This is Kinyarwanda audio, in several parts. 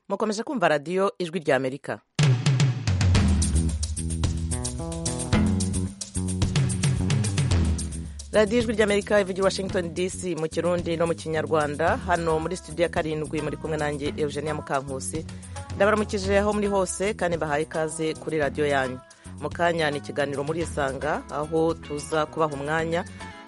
mukomeze kumva radiyo ijwi ry'amerika radiyo ijwi ry'amerika ivugira i washington dc mu kirundi no mu kinyarwanda hano muri studio ya karindwi muri kumwe nanjye eugenia mukankusi ndabaramukije aho muri hose kandi mbahaye ikaze kuri radiyo yanyu mu kanya ni ikiganiro murisanga aho tuza kubaha umwanya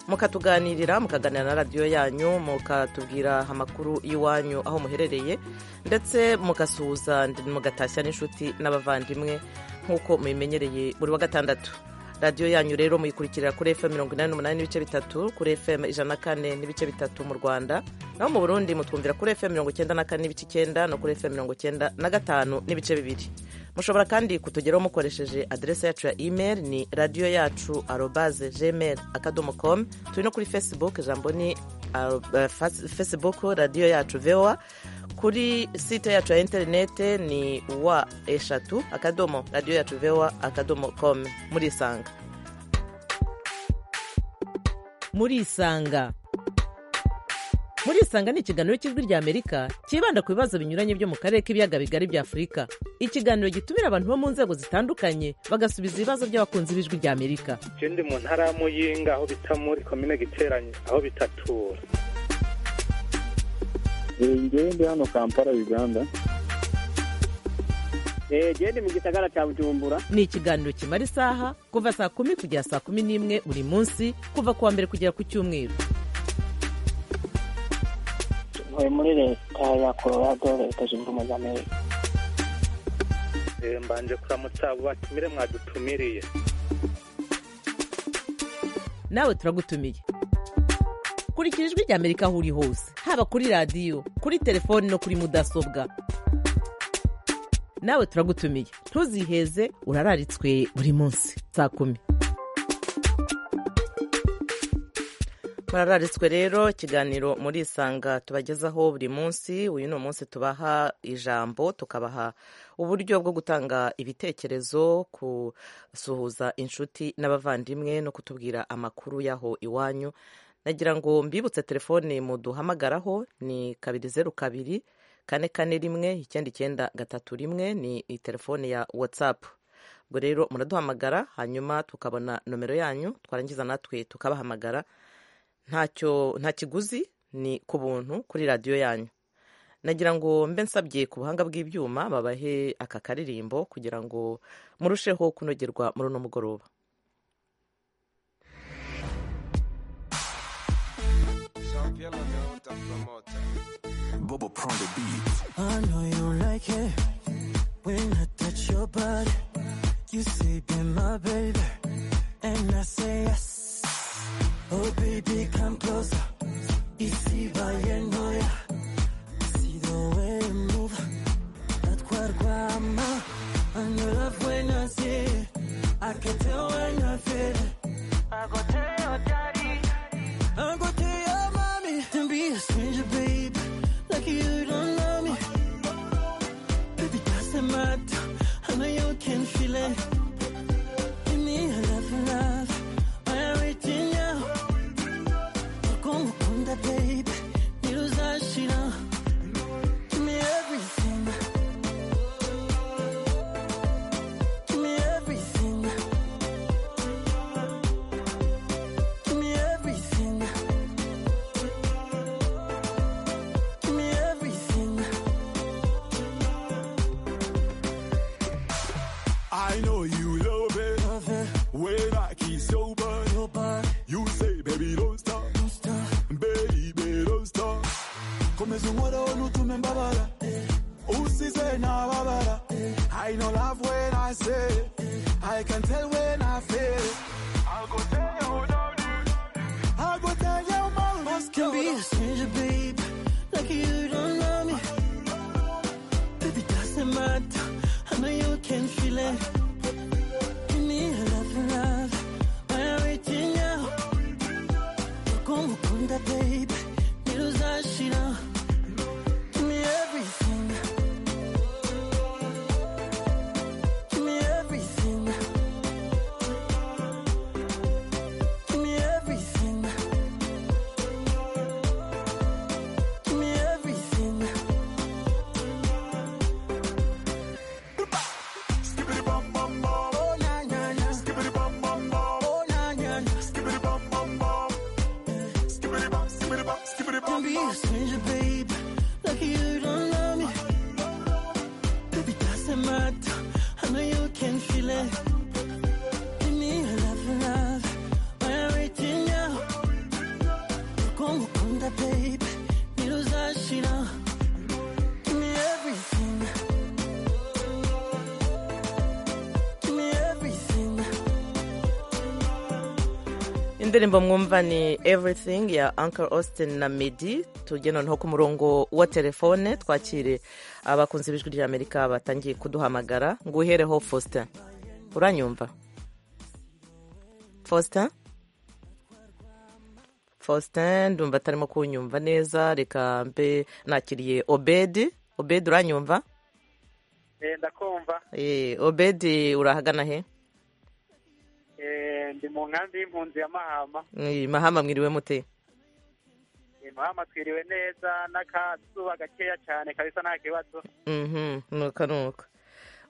mukatuganirira mukaganira na radiyo yanyu mukatubwira amakuru y'iwanyu aho muherereye ndetse mugasuhuza mugatashya n'inshuti n'abavandimwe nk'uko mubimenyereye buri wa gatandatu radiyo yanyu rero muyikurikirira kuri fm mirongo inani n'umunani n'ibice bitatu kuri fm ijana na kane n'ibice bitatu mu rwanda naho mu burundi mutwumvira kuri fm mirongo icyenda na kane n'ibice icyenda no kuri fm mirongo icyenda na gatanu n'ibice bibiri mushobora kandi kutugeraho mukoresheje aderesi yacu ya email ni radiyo yacu arobaze gmail akadomo com turi no kuri facebook ijambo ni facebook radiyo yacu voa kuri site yacu ya interinete ni wa eshatu akadomo radiyo yacu voa akadomo com murisanga murisanga murisanga ni ikiganiro cy'ijwi ry'amerika cyibanda ku bibazo binyuranye byo mu karere k'ibiyaga bigari bya afurika ikiganiro gitumira abantu bo mu nzego zitandukanye bagasubiza ibibazo by'abakunzi b'ijwi ry'amerika ndi mu ntara ya muyinga aho bita muri komine giteranye aho bitatura ngewe ndi hano kampala uganda genda mu gisagara cya bujumbura ni ikiganiro kimara isaha kuva saa kumi kugera saa kumi n'imwe buri munsi kuva ku wa mbere kugera ku cyumweru ntuye muri leta ya colorado leta zunze ubumwe za amerika mbanje kuramutsa abo batumire mwadutumiriye nawe turagutumiye kurikira ijwi ry'amerika aho uri hose haba kuri radiyo kuri telefoni no kuri mudasobwa nawe turagutumiye ntuziheze urararitswe buri munsi saa kumi murararitswe rero ikiganiro murisanga tubagezaho buri munsi uyu ni umunsi tubaha ijambo tukabaha uburyo bwo gutanga ibitekerezo gusuhuza inshuti n'abavandimwe no kutubwira amakuru y'aho iwanyu nagira ngo mbibutse telefone muduhamagaraho ni kabiri zeru kabiri kane kane rimwe icyenda icyenda gatatu rimwe ni telefone ya watsapu ubwo rero muraduhamagara hanyuma tukabona nomero yanyu twarangiza natwe tukabahamagara nta kiguzi ni ku buntu kuri radiyo yanyu nagira ngo mbe nsabye ku buhanga bw'ibyuma babahe aka karirimbo kugira ngo murusheho kunogerwa muri uno mugoroba Oh baby, come closer. Easy by and know ya. See the way you move. That quadrama. And your love when I see it. I can tell when I feel it. I go tell your daddy. I go tell your mommy. Don't be a stranger, babe. Like you don't know me. Baby, doesn't matter. I know you can feel it. Give me a love, love. I'm reaching out. Kumukunda baby Niruzashira Give me everything Give me everything Give me everything Give me everything I know you love it. Love it, When I keep sober, your body, you say, baby, don't stop. don't stop Baby, don't stop. Komeza umora wena utume mbabara usize nababara I know love when I say it. I can tell when I feel it. I'll go tell you without it. I'll go tell you my Must can be a stranger babe Like you don't know me baby doesn't matter i know you can feel it Give me a love, love I'm reaching out Kumukunda babe Niruzashira Give me everything Give me everything Give me everything Give me everything Give me don't be a stranger, babe. Lucky you don't love me. Baby, doesn't matter. I know you can feel it. Give me your love, love. Why I'm reaching out. Ukungu kunda, babe. Niruzashira. Give me everything. Give me everything. indirimbo mwumva ni everything ya uncle austin na medi tujye noneho ku murongo wa telefone twakire abakunzi b'ijwi ry'amerika batangiye kuduhamagara ngo uhereho faustin uranyumva faustin faustin ndumva atarimo kunyumva neza reka mbe nakiriye obedi obedi uranyumva eh ndakumva Eh, obedi urahagana he eh ndi mu nkambi y'impunzi ya Mahama Eh, mahama mwiriwe mute Eh, Mahama twiriwe neza n'akazuba gakeya cyane kabisa nta kibazo Mhm, nuko nuko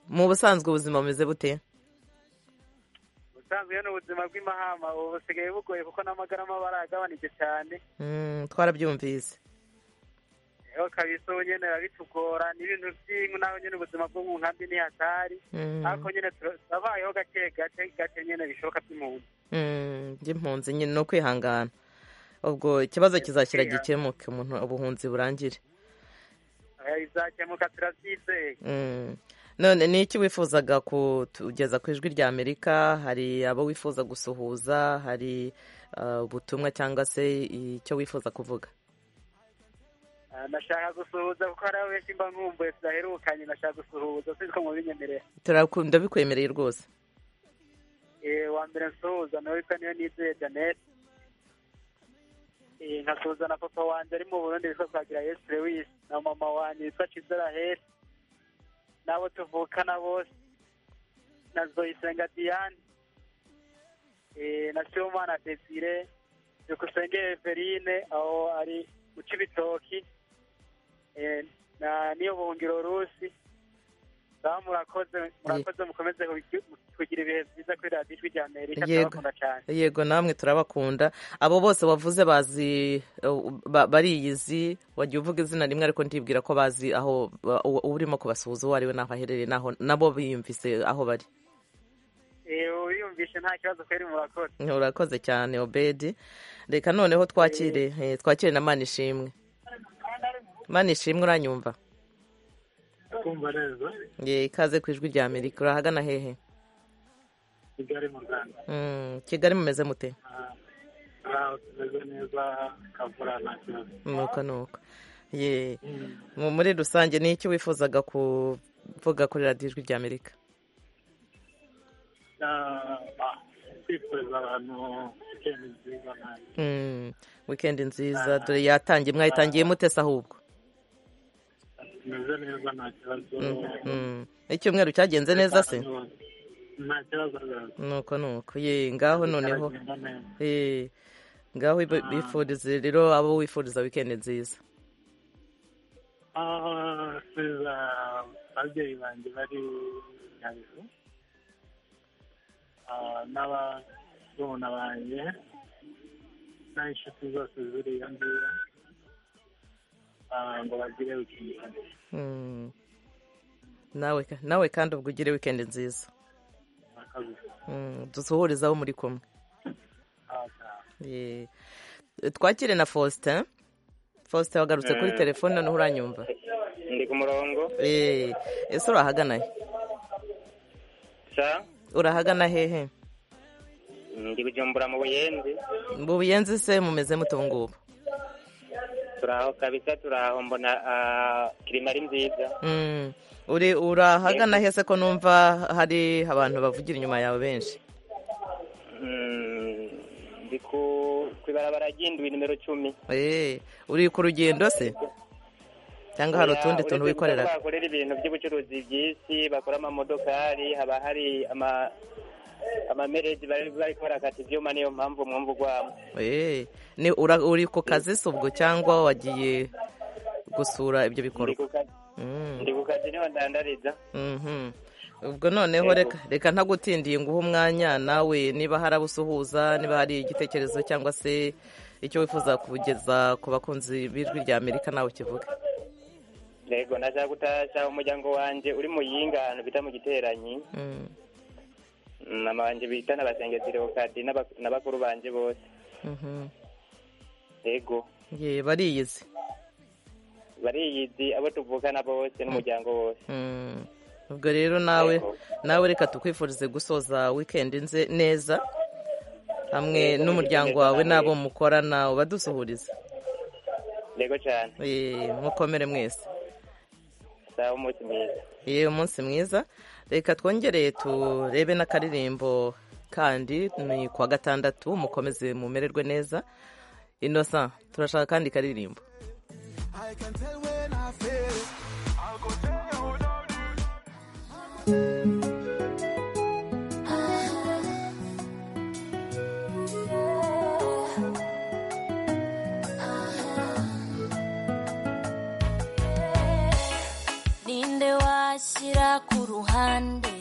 mu busanzwe ubuzima bumeze bute ubusanzwe ni ubuzima bw'imahama ubu busigaye bugoye kuko n'amagarama baragabanije cyane Mm, twarabyumvise eho kabisa ubu nyine biba bitugora n'ibintu by'inka nawe nyine ubuzima bwo mu nkambi ntihatari Mm, ariko nyine tura- turabayeho gake gake gake nyine bishoboka by'impunzi mm, by'impunzi nyine ni ukwihangana ubwo ikibazo kizashyira gikemuke umuntu ubuhunzi burangire Eh, bizakemuka turabyizeye Mm. none ni iki wifuzaga kugeza ku ijwi rya amerika hari abo wifuza gusuhuza hari uh, ubutumwa cyangwa se icyo wifuza kuvuga Ah, nashaka gusuhuza kuko hariho benshi mba nkumbuye tudaherukanye nashaka gusuhuza sinzi ko mubinyemerera Turaku- ndabikwemereye rwose Eh, wa mbere nsuhuza nawe witwa niyo nizeye janete nkasuhuza na papa wanjye ari mu burundi witwa twagira yesu lewisi na mama wanjye witwa kizera heri n'abo tuvukana bose na zoyisenga diane eh, na sibomana desire byukusenge everine aho ari guca ibitoki eh, na niyo buhungiro rusi ngaho murakoze murakoze mukomeze kugi- kugira ibihe byiza kuri radiyo ijwi rya amerika Yego. turabakunda cyane yego namwe turabakunda abo bose wavuze bazi ba- bariyizi wagiye uvuga izina rimwe ariko ndibwira ko bazi aho ba- uwo urimo kubasuhuza uwo ari we n'aho aherereye n'aho nabo biyumvise aho bari Eh, ubiyumvishe nta kibazo kweri murakoze urakoze cyane obedi reka noneho twakire eh, twakire na mani ishimwe mani ishimwe uranyumva kumva neza Ye, ikaze ku ijwi rya amerika urahagana hehe kigali mu rwanda Mm, kigali mumeze mute aha tumeze neza kavura nta kibazo nuko nuko Ye, mu- muri rusange ni iki wifuzaga kuvuga kuri radiyo ijwi rya amerika kwifuriza abantu weekend nziza nanjye Mm, weekend nziza dore yatangiye mwayitangiye mute se ahubwo tumeze neza nta kibazo Mm, icyumweru cyagenze neza se nta kibazo rwose nuko nuko ye ngaho noneho Aragenda neza. Eh, ngaho ibi- bifurize rero abo wifuriza weekend nziza Ah, nsiza ababyeyi banjye bari nyabihu Ah, n'ababona banjye n'inshuti zose ziri iyo ngiyo Ah, ngo bagire wikindi Mm. nawe ka- nawe kandi ubwo ugire weekend nziza murakoze Mm, dusuhurize aho muri kumwe Ye. twakire na faustin faustin wagarutse kuri telefone noneho uranyumva ndi ku murongo Eh, ese urahagana he sa urahagana hehe ndi kujumbura mu buyenzi mu buyenzi se mumeze mute ubu ngubu turaho kabisa turaho mbona ah, kirima ari nziza Mm. uri urahagana hese ko numva hari abantu bavugira inyuma yawe benshi Mm, ndi ku ku ibarabara ry'indwi nimero cumi Eh, uri ku rugendo se cyangwa hari utundi tuntu wikorera bakorera ibintu by'ubucuruzi by'isi bakora amamodokari haba hari ama amamereji bari bari barakata ibyuma niyo mpamvu mwumva ugwamo ni ura- uri ku kazi se ubwo cyangwa wagiye gusura ibyo ndi bikorwa ku kazi Mm, ndi ku kazi niho ndandariza mhm. ubwo noneho reka- reka ntagutindiye nguhe umwanya nawe niba hari abo usuhuza niba hari igitekerezo cyangwa se icyo wifuza kugeza ku bakunzi b'ijwi rya amerika nawe kivuga yego ndashaka gutashya umuryango wanjye uri mu yinga ahantu bita mu giteranyi Mm, mama wanjye bita na basengetero kadi n'aba- na bakuru banjye bose mhm. yego ye bariyizi bariyizi abo tuvukana bose n'umuryango wose Mm. ubwo rero nawe nawe reka tukwifurize gusoza wikendi nze neza hamwe Yego, n'umuryango neza wawe namwe. n'abo mukorana ubadusuhurize yego cyane Eh, mukomere mwese sawa umunsi mwiza ye umunsi mwiza reka twongere turebe n'akaririmbo kandi ni kuwa gatandatu mukomeze mumererwe neza inosa turashaka kandi karirimbo I can tell when I fail. I'll go there without you. ninde washyira ku ruhande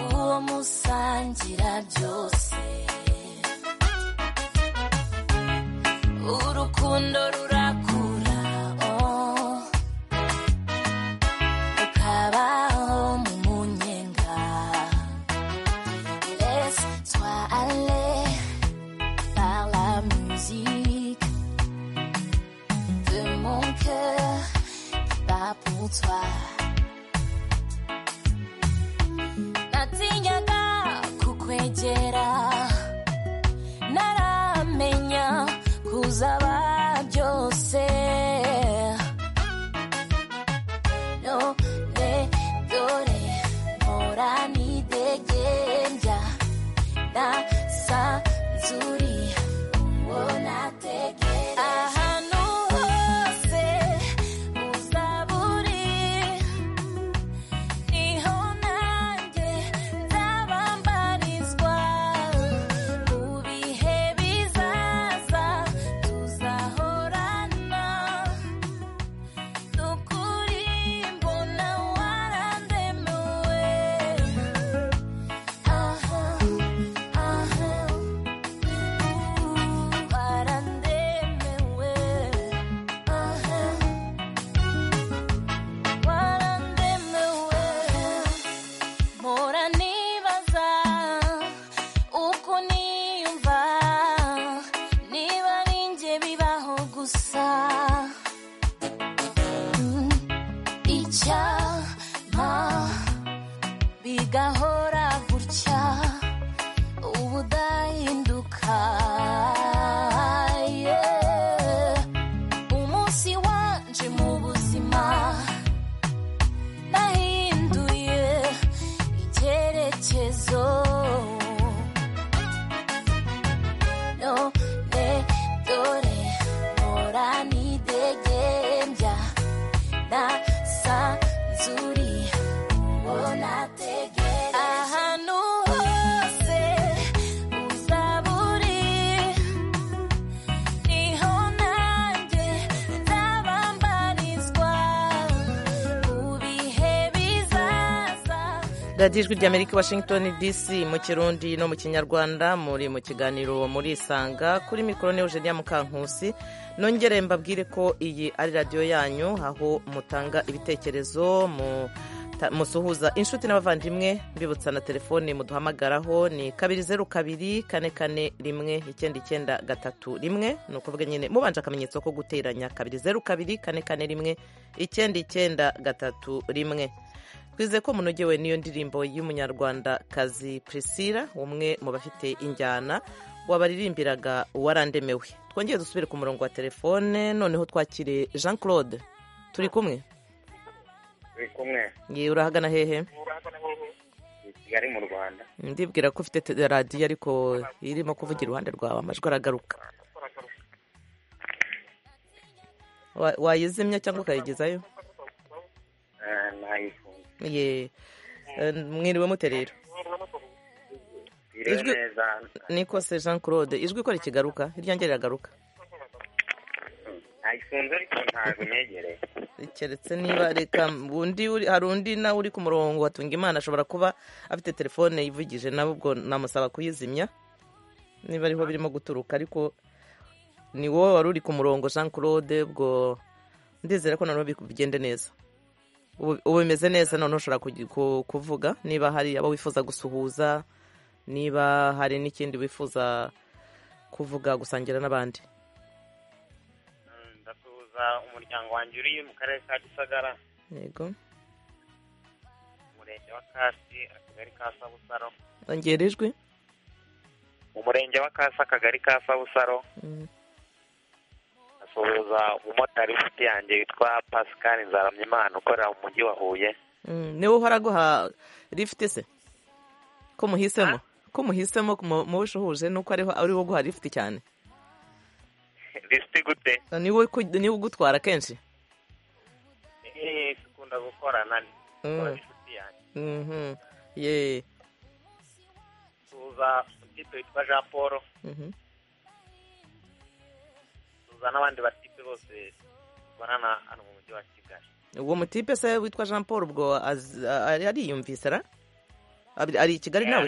uwo musangira byose urukundo rurakura oh. ukabaho mu munyenga les sois allé par la musique de mon cœur qui bat pour toi. natinyaga kukwegera naramenya kuzaba byose none dore mpora nidegembya nasanzuri uwo nategereje ahantu hose uzaburi niho nanjye nzabambarizwa mu bihe bizaza tuzahorana ni ukuri mbona warandemuwe aha aha warandemuwe aha warandemuwe mpora nibaza uko niyumva niba ari njye bibaho gusa Mm, icyama bigahora gutya ubudahinduka yeah. umunsi wanje mu buzima nahinduye icyerekezo none dore mpora nidegembya nasanzuri uwo nategereje ahantu hose uzaba uri niho nanjye nzabambarizwa mu bihe bizaza radiyo ijwi ry'amerika washington dc mu kirundi no mu kinyarwanda muri mu kiganiro muri isanga kuri mikoro ni eugenia mukankusi nongere mbabwire ko iyi ari radiyo yanyu aho mutanga ibitekerezo mu ta- musuhuza inshuti n'abavandimwe mbibutsa na telefoni muduhamagaraho ni kabiri zeru kabiri kane kane rimwe icyenda icyenda gatatu rimwe ni ukuvuga nyine mubanje akamenyetso ko guteranya kabiri zeru kabiri kane kane rimwe icyenda icyenda gatatu rimwe twizeye ko munogewe n'iyo ndirimbo y'umunyarwandakazi priscilla umwe mu bafite injyana wabaririmbiraga warandemewe twongere dusubire ku murongo wa telefone noneho twakire jean claude turi kumwe turi kumwe ye urahagana hehe i kigali mu rwanda ndibwira ko ufite te- radiyo ariko irimo kuvugira iruhande rwawe amajwi aragaruka Wa- wayizimya cyangwa ukayigezayo Eh, nayifunze ye eh, mwiriwe mute rero iriwe Ijwi- neza nikose jean claude ijwi ko rikigaruka iryange riragaruka nayifunze ariko ntabwo negereye keretse niba reka undi uri- hari undi nawe uri ku murongo watunga imana ashobora kuba afite telefone yivugije nawe ubwo namusaba kuyizimya niba ariho birimo guturuka ariko ni wowe wari uri ku murongo jean claude ubwo ndizera ko noneho bigende neza ubu ubu bimeze neza noneho ushobora kugi- ku- kuvuga niba hari abo wifuza gusuhuza niba hari n'ikindi wifuza kuvuga gusangira n'abandi ndasuhuza umuryango wanjye uri mu karere ka gisagara yego umurenge wa kasi akagari ka sabusaro ongera ijwi umurenge wa kasi akagari ka sabusaro Mm. asuhuza umumotari w'inshuti yanjye witwa pascal nzaramyimana ukorera mu mujyi wa huye Mm, niwe uhora aguha lifuti se ko muhisemo ko muhisemo mu- mu bushuhuje nuko ariho ari wo guha lifuti cyane lisiti gute niwe ku- niwe ugutwara kenshi Eh, dukunda gukorana Mm. n'inshuti yanjye Mhm. ye asuhuza umutito witwa jean paul Mhm. asuhuza n'abandi batipe bose tubonana hano mu mujyi wa kigali uwo mutipe se witwa jean paul ubwo az- a- ari- ariyumvise ra Ari- ari i kigali nawe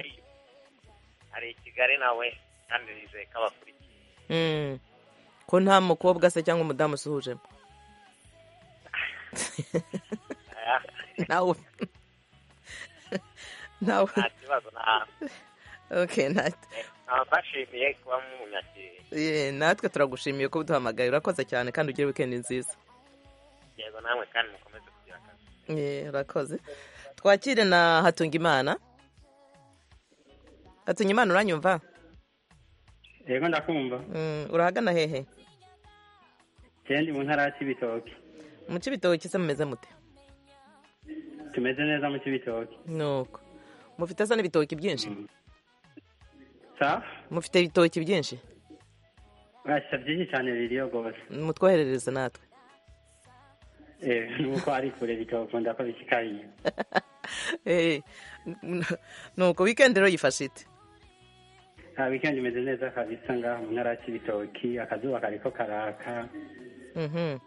ari i kigali nawe kandi nizeye ko abakurikiye Mm. ko nta mukobwa se cyangwa umudamu usuhujemo nawe nawe nta kibazo nta okay nta nta bashimiye kuba mumunyakiriye Ye, natwe turagushimiye ko uduhamagaye urakoze cyane kandi ugire wikendi nziza yego namwe kandi mukomeze kugira akazi Ye, urakoze twakire na hatungimana hatungimana uranyumva yego ndakumva Mm, urahagana hehe kendi mu ntara ya kibitoki mu cy'ibitoki se mumeze mute tumeze neza mu kibitoki nuko mufite se n'ibitoki byinshi sa mufite ibitoki byinshi urashya byinshi cyane biriyo rwose mutwoherereze natwe Eh, nuko ari kure bikabakunda ko bishikariye Eh, nuko wikendi rero yifashe ite nta wikendi imeze neza kabisa ngaha mu ntara ya kibitoki akazuba kariko karaka Mhm.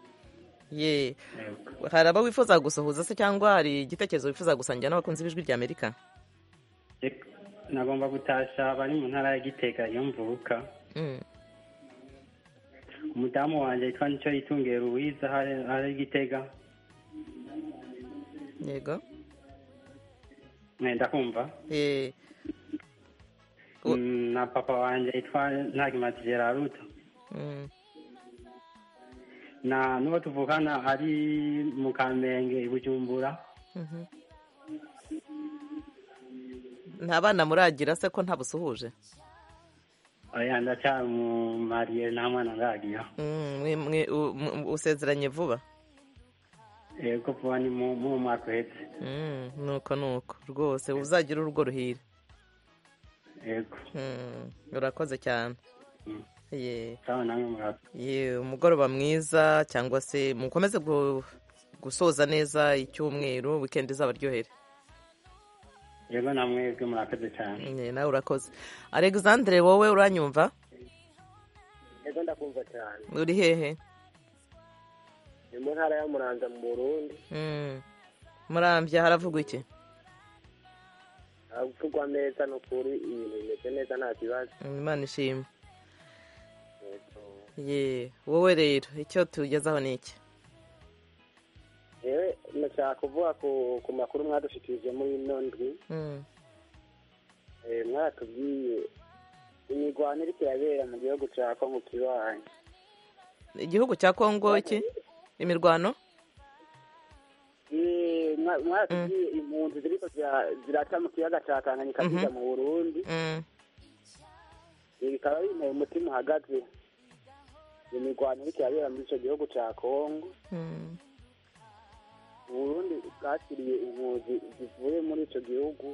ye hari abo wifuza gusuhuza se cyangwa hari igitekerezo wifuza gusangira n'abakunzi b'ijwi rya amerika nagomba gutasha bari mu ntara ya gitega iyo mvuka Mm. umudamu wanjye yitwa nicyo yitungiye ruwiza hari- hari i gitega yego Eh, ndakumva Eh, Mm, na papa wanjye yitwa ntagimatije raruta Mm. na n'uwo tuvukana ari mu kamenge i bujumbura Mhm. nta bana muragira se ko ntabusuhuje oya ndacyari mu mariye nta mwana ndagiyo Mm, mwe- mwe- u- mu- usezeranye vuba yego vuba ni mu mu mwaka uhetse Mm, nuko nuko rwose uzagira urugo ruhire yego Mm, urakoze cyane ye sawa namwe murakoze ye umugoroba mwiza cyangwa se mukomeze gu- gusoza neza icyumweru wikendi izabaryohere yego namwe yego murakoze cyane Ye, nawe urakoze alexandre wowe uranyumva Ego ndakumva cyane uri hehe ni mu ntara ya muranza mu burundi Mm. murambya haravugwa iki havugwa neza ni ukuri ibintu bimeze neza nta kibazo Mm, imana ishimwe Yego. ye wowe rero icyo tugezaho ni iki yewe ndashaka kuvuga ku ku makuru mwadushikirije muri ino ndwi Mm. Eh, mwaratubwiye imirwano iriko irabera mu gihugu ca kongo kibanyi igihugu cya kongo iki imirwano Eh, mwa- mwaratubwiye impunzi ziriko zira- ziraca mu kiyaga ca tanganyika Mhm. zija mu burundi Mm. Eh, bikaba binteye umutima uhagaze iyo mirwano iriko irabera muri ico gihugu ca kongo Mm. uburundi bwakiriye impunzi zivuye muri icyo gihugu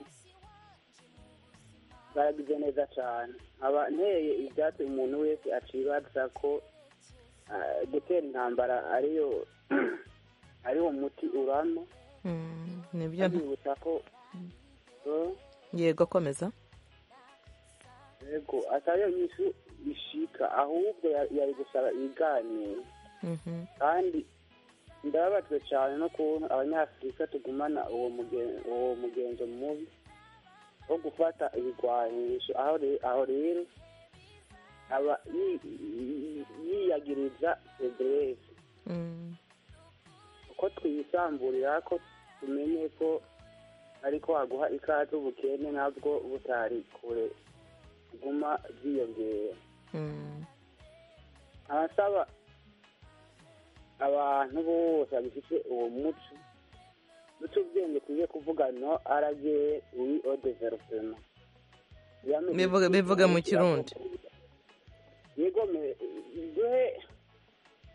bwaragize neza cyane nkaba nteye ibyatsi umuntu wese acibaza ko ah, gutera intambara ariyo ariwo muti urano Mm. nibyo nta- abibutsa ko Eh, yego komeza yego atariyo nyishu ishika ahubwo ya- yari gusaba ibiganiro Mhm. kandi ndababajwe cyane no kubona abanyafurika tugumana uwo mugen- uwo mugenzo mubi wo gufata ibigwanisho aho re- aho rero aba yi- yiyagiriza buri wese uko twisamburira ko tumenye ko ariko haguha ikaze ubukene nabwo butari kure buguma bwiyongera abasaba abantu bose bagifite uwo muco duce ubwenge tujye kuvuga no araje uri o developema Bivuga- bivuga mu Kirundi. yego me- duhe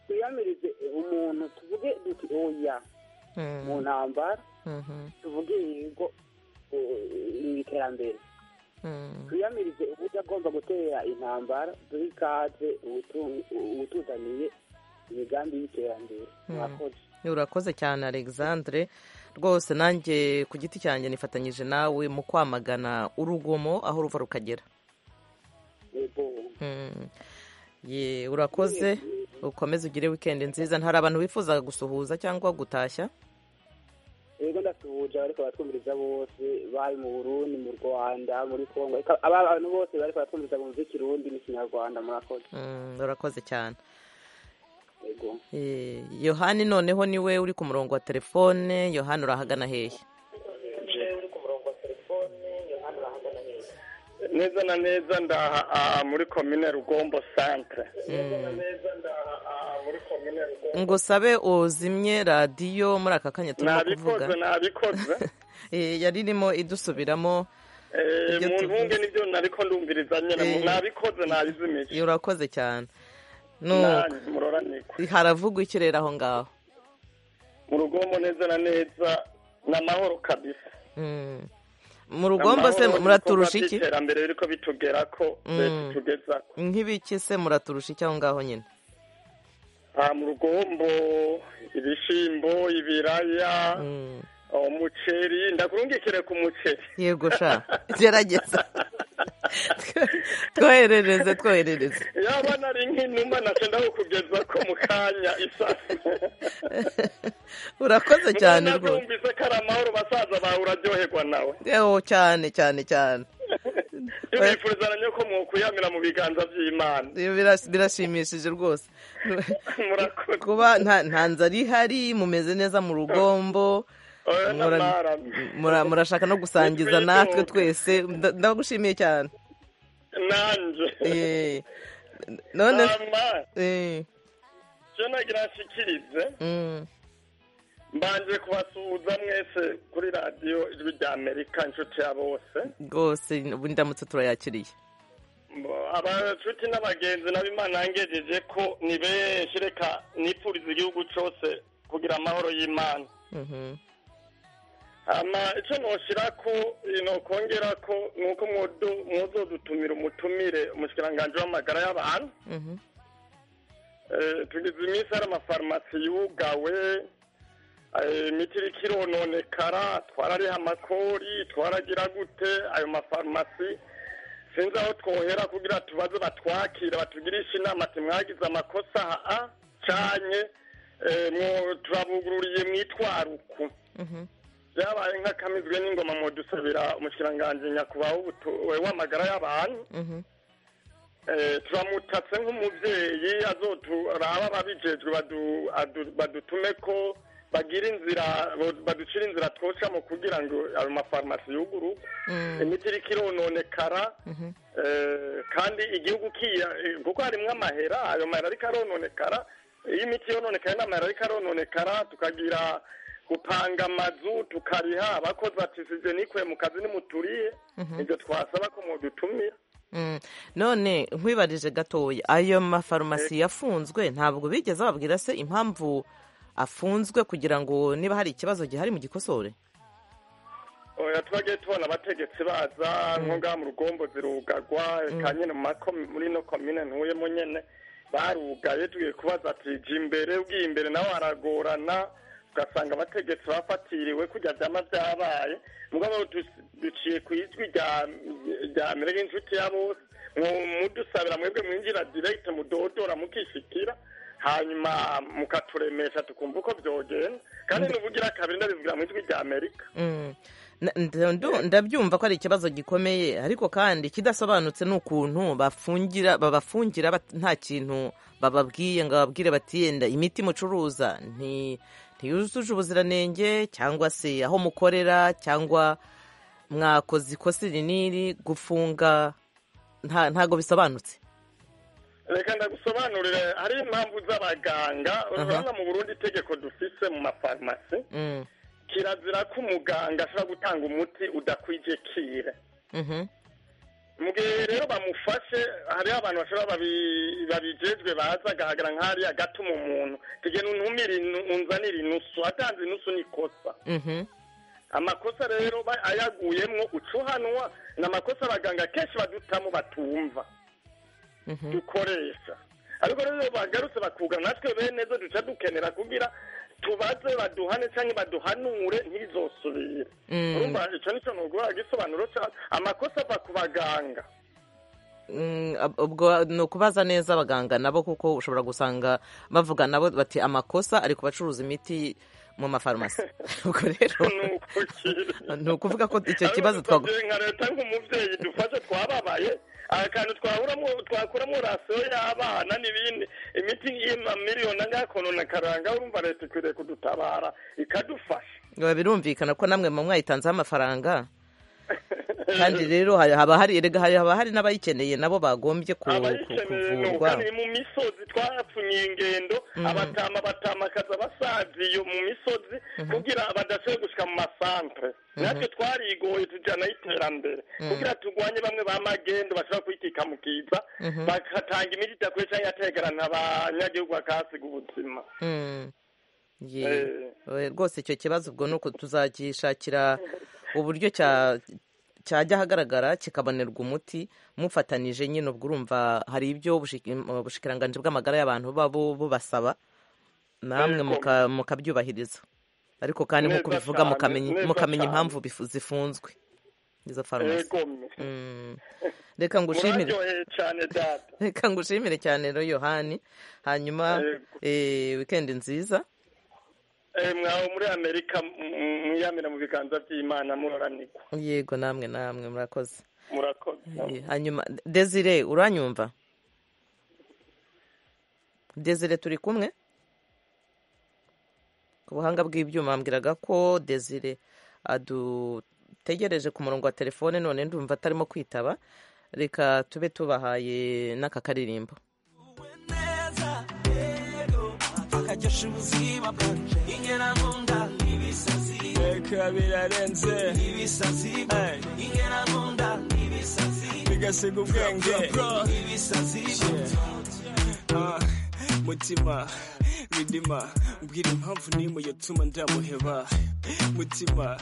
twiyamirize umuntu tuvuge duti oya mu ntambara tuvuge yego eh, mu iterambere twiyamirize uburyo agomba gutera intambara duhe ikaze ubutu- ubutuzaniye imigambi y'iterambere mwakoze urakoze cyane alexandre rwose nanjye ku giti cyanjye nifatanyije nawe mu kwamagana urugomo aho ruva rukagera Mm. Ye, urakoze ukomeze ugire wikendi nziza hari abantu bifuza gusuhuza cyangwa gutashya yego ndasuhuje abariko baratwumviriza bose bari mu burundi mu rwanda muri kongo Eka- aba bantu bose bariko baratwumviriza bumva ikirundi n'ikinyarwanda murakoze Mm, urakoze cyane yego Eh, yohani noneho niwe uri ku murongo wa telefone yohani urahagana hehe neza na neza ndaha aha muri komine rugombo centre Mm. ngusabe uzimye radiyo muri aka kanya turimo kuvuga nabikoze nabikoze Eh, yari irimo idusubiramo Eh, Ibyo mu tuvuze. ntunge nibyo nariko ndumviriza nyene Eh. nabikoze nabizimije urakoze cyane Nanjye nuko muroraniko haravugwa iki rero aho ngaho mu rugombo neza na neza n'amahoro kabisa Mm. mu rugombo se muraturusha iki iterambere ririko bitugera ko Mm. leta itugezako nk'ibiki se muraturusha iki aho ngaho nyine aha mu rugombo ibishimbo ibiraya umuceri ndakurungikire ku muceri yego sha gerageza twoherereze twoherereze yaba nari nk'inuma nacenda kukugeza ko mu kanya isasu urakoze cyane rwose rwose ko ari amahoro basaza bawe uraryoherwa nawe yewe cyane cyane cyane tubifuriza na nyo ko mwokuyamira mu biganza by'imana Iyo biras- birashimishije rwose Murakoze. kuba nta nta nzara ihari mumeze neza mu rugombo Oya, mura- n'amaramye. mura- murashaka no gusangiza Nitwidoga. natwe twese nda- ndagushimiye cyane nanjye Eh, none Ama, Eh, icyo nagira nshikirize mm, mbanje kubasuhuza mwese kuri radiyo ijwi rya amerika inshuti ya bose rwose ubu ndamutse turayakiriye Mbo- abacuti n'abagenzi nabo imana yangejeje ko ni benshi reka nipfuriza igihugu cyose kugira amahoro y'imana Mhm. ama icyo noshira ko nokongera ko ni uko mwodo- mwozodutumira umutumire umushikiranganji w'amagara y'abantu Mhm. Eh, tugize iminsi hari amafarumasi yugawe eh, imiti iriko irononekara twarariha amakori twaragira gute ayo mafarumasi sinzi aho twohera kugira tubaze batwakire batugirishe inama ati mwagize amakosa aha canye eh, mwo- turabugururiye mwitwaruku byabaye nk'akamizwe n'ingoma mu dusabira umushikiranganji nyakubahwa w'ubutu- w'amagara y'abantu Mhm. Eh, turamutatse nk'umubyeyi azoturaba ababijejwe badu- adu- badutume ko bagira inzira bo- baducira inzira twocamo kugira ngo ayo mafarumasi yuguru Mm. imiti iriko irononekara Mhm. eh, kandi igihugu kiya eh, kuko harimwo amahera ayo mahera ariko arononekara iyo imiti yononekaye n'amahera ariko arononekara tukagira gupanga amazu tukariha abakozi bati sije nikwe mu kazi nimuturiye Mhm. ibyo twasaba ko mudutumira Mm. none nkwibarije gatoya ayo mafarumasi yafunzwe ntabwo bigeze babwira se impamvu afunzwe kugira ngo niba hari ikibazo gihari mu gikosore oya twagiye tubona abategetsi baza nko ngaha mu rugombo zirugagwa ka nyine mu mako muri ino komine ntuyemo nyene barugaye tugiye kubaza ati jya imbere ugiye imbere nawe haragorana ugasanga abategetsi bafatiriwe kurya byama byabaye mugabo du- duciye ku ijwi rya- rya merega inshuti ya bose Mu- mudusabira mwebwe mwinjira direct mudodora mukishikira hanyuma mukaturemesha tukumva uko byogenda kandi nubugira kabiri ndabivugira mu ijwi rya amerika Mm. Na- nda- ndu- ndabyumva ko ari ikibazo gikomeye ariko kandi ikidasobanutse ni ukuntu bafungira babafungira bat- nta kintu bababwiye ngo bababwire bati yenda imiti mucuruza nti- ntiyujuje ubuziranenge cyangwa se aho mukorera cyangwa mwakoze ikosi rinini gufunga nta- ntago bisobanutse reka ndagusobanurire hari impamvu z'abaganga urabona mu burundi itegeko dufise mu mafarumasi Mm. kirazira ko umuganga ashobora gutanga umuti udakwije kire Mhm. mu gihe rero bamufashe hariho abantu bashobora babi- babijejwe baza agahagara nk'ariya gatuma umuntu tugenda untumire inu- unzanire inusu atanze inusu ni ikosa Mhm. amakosa rero ba- ayaguyemwo ucuhanwa ni amakosa abaganga kenshi badutamo batumva Mhm. dukoresha ariko rero iyo bagarutse bakuga natwe bene zo duca dukenera kugira tubaze baduhane cyangwa baduhanure ntizosubire Mm. urumva icyo nicyo nugura igisobanuro cyazo amakosa ava ku baganga Mm, ab- ubwo ni ukubaza neza abaganga nabo kuko ushobora gusanga bavuga nabo bati amakosa ari ku bacuruza imiti mu mafarumasi ubwo rero ni ukuvuga ko icyo kibazo twagu- twaguye nka leta nk'umubyeyi dufashe twababaye akantu twaburamo twakuramo rasiyo y'abana n'ibindi imiti y'amamiliyoni angana konona karanga urumva leta ikwiriye kudutabara ikadufasha biba birumvikana ko namwe mu mwayitanzeho amafaranga kandi rero hari- haba hari erega hari- haba hari n'abayikeneye nabo bagombye ku- ku- abayikeneye ni kuvurwa ubukaniye mu misozi twayapfunyiye ingendo abatama batamakaza basaza iyo mu misozi kugira badashoboye gushika mu masantere natwe twarigoye tujyana y'iterambere Mhm. kugira turwanye bamwe ba magendo bashobora kwitika mu kiza Mhm. bagatanga imiti idakwiye cyangwa yategerana abanyagihugu bakahasiga ubuzima Mm. Ye. Eh. Oya, rwose icyo kibazo ubwo ni uko tuzagishakira uburyo cya cyajya ahagaragara kikabonerwa umuti mufatanije nyine ubwo urumva hari ibyo ubushiki- ubushikiranganji bw'amagara y'abantu buba bu- bubasaba namwe Yego. muka- mukabyubahiriza ariko kandi Neza nk'uko bivuga cyane, mukamenya neza mukamenya cyane. impamvu bifu- zifunzwe izo farumasi Yego. Mm. reka ngushimire muraryoheye cyane data reka ngushimire cyane rero yohani hanyuma eh, wikendi nziza Eh, mwaho muri amerika m- mwiyamira mu biganza by'imana muroranirwa yego namwe namwe murakoze murakoze Eh, hanyuma desire uranyumva desire turi kumwe ku buhanga bw'ibyuma mbwiraga ko desire adutegereje ku murongo wa telefone none ndumva atarimo kwitaba reka tube tubahaye n'aka karirimbo akaryoshya ubuzima bwanje ingena nkunda ibisazi reka birarenze ibisazi ingena nkunda ibisazi bigasiga ubwenge ibisazi Ah, mutima ridima mbwira impamvu n'imwe yatuma ndamuheba mutima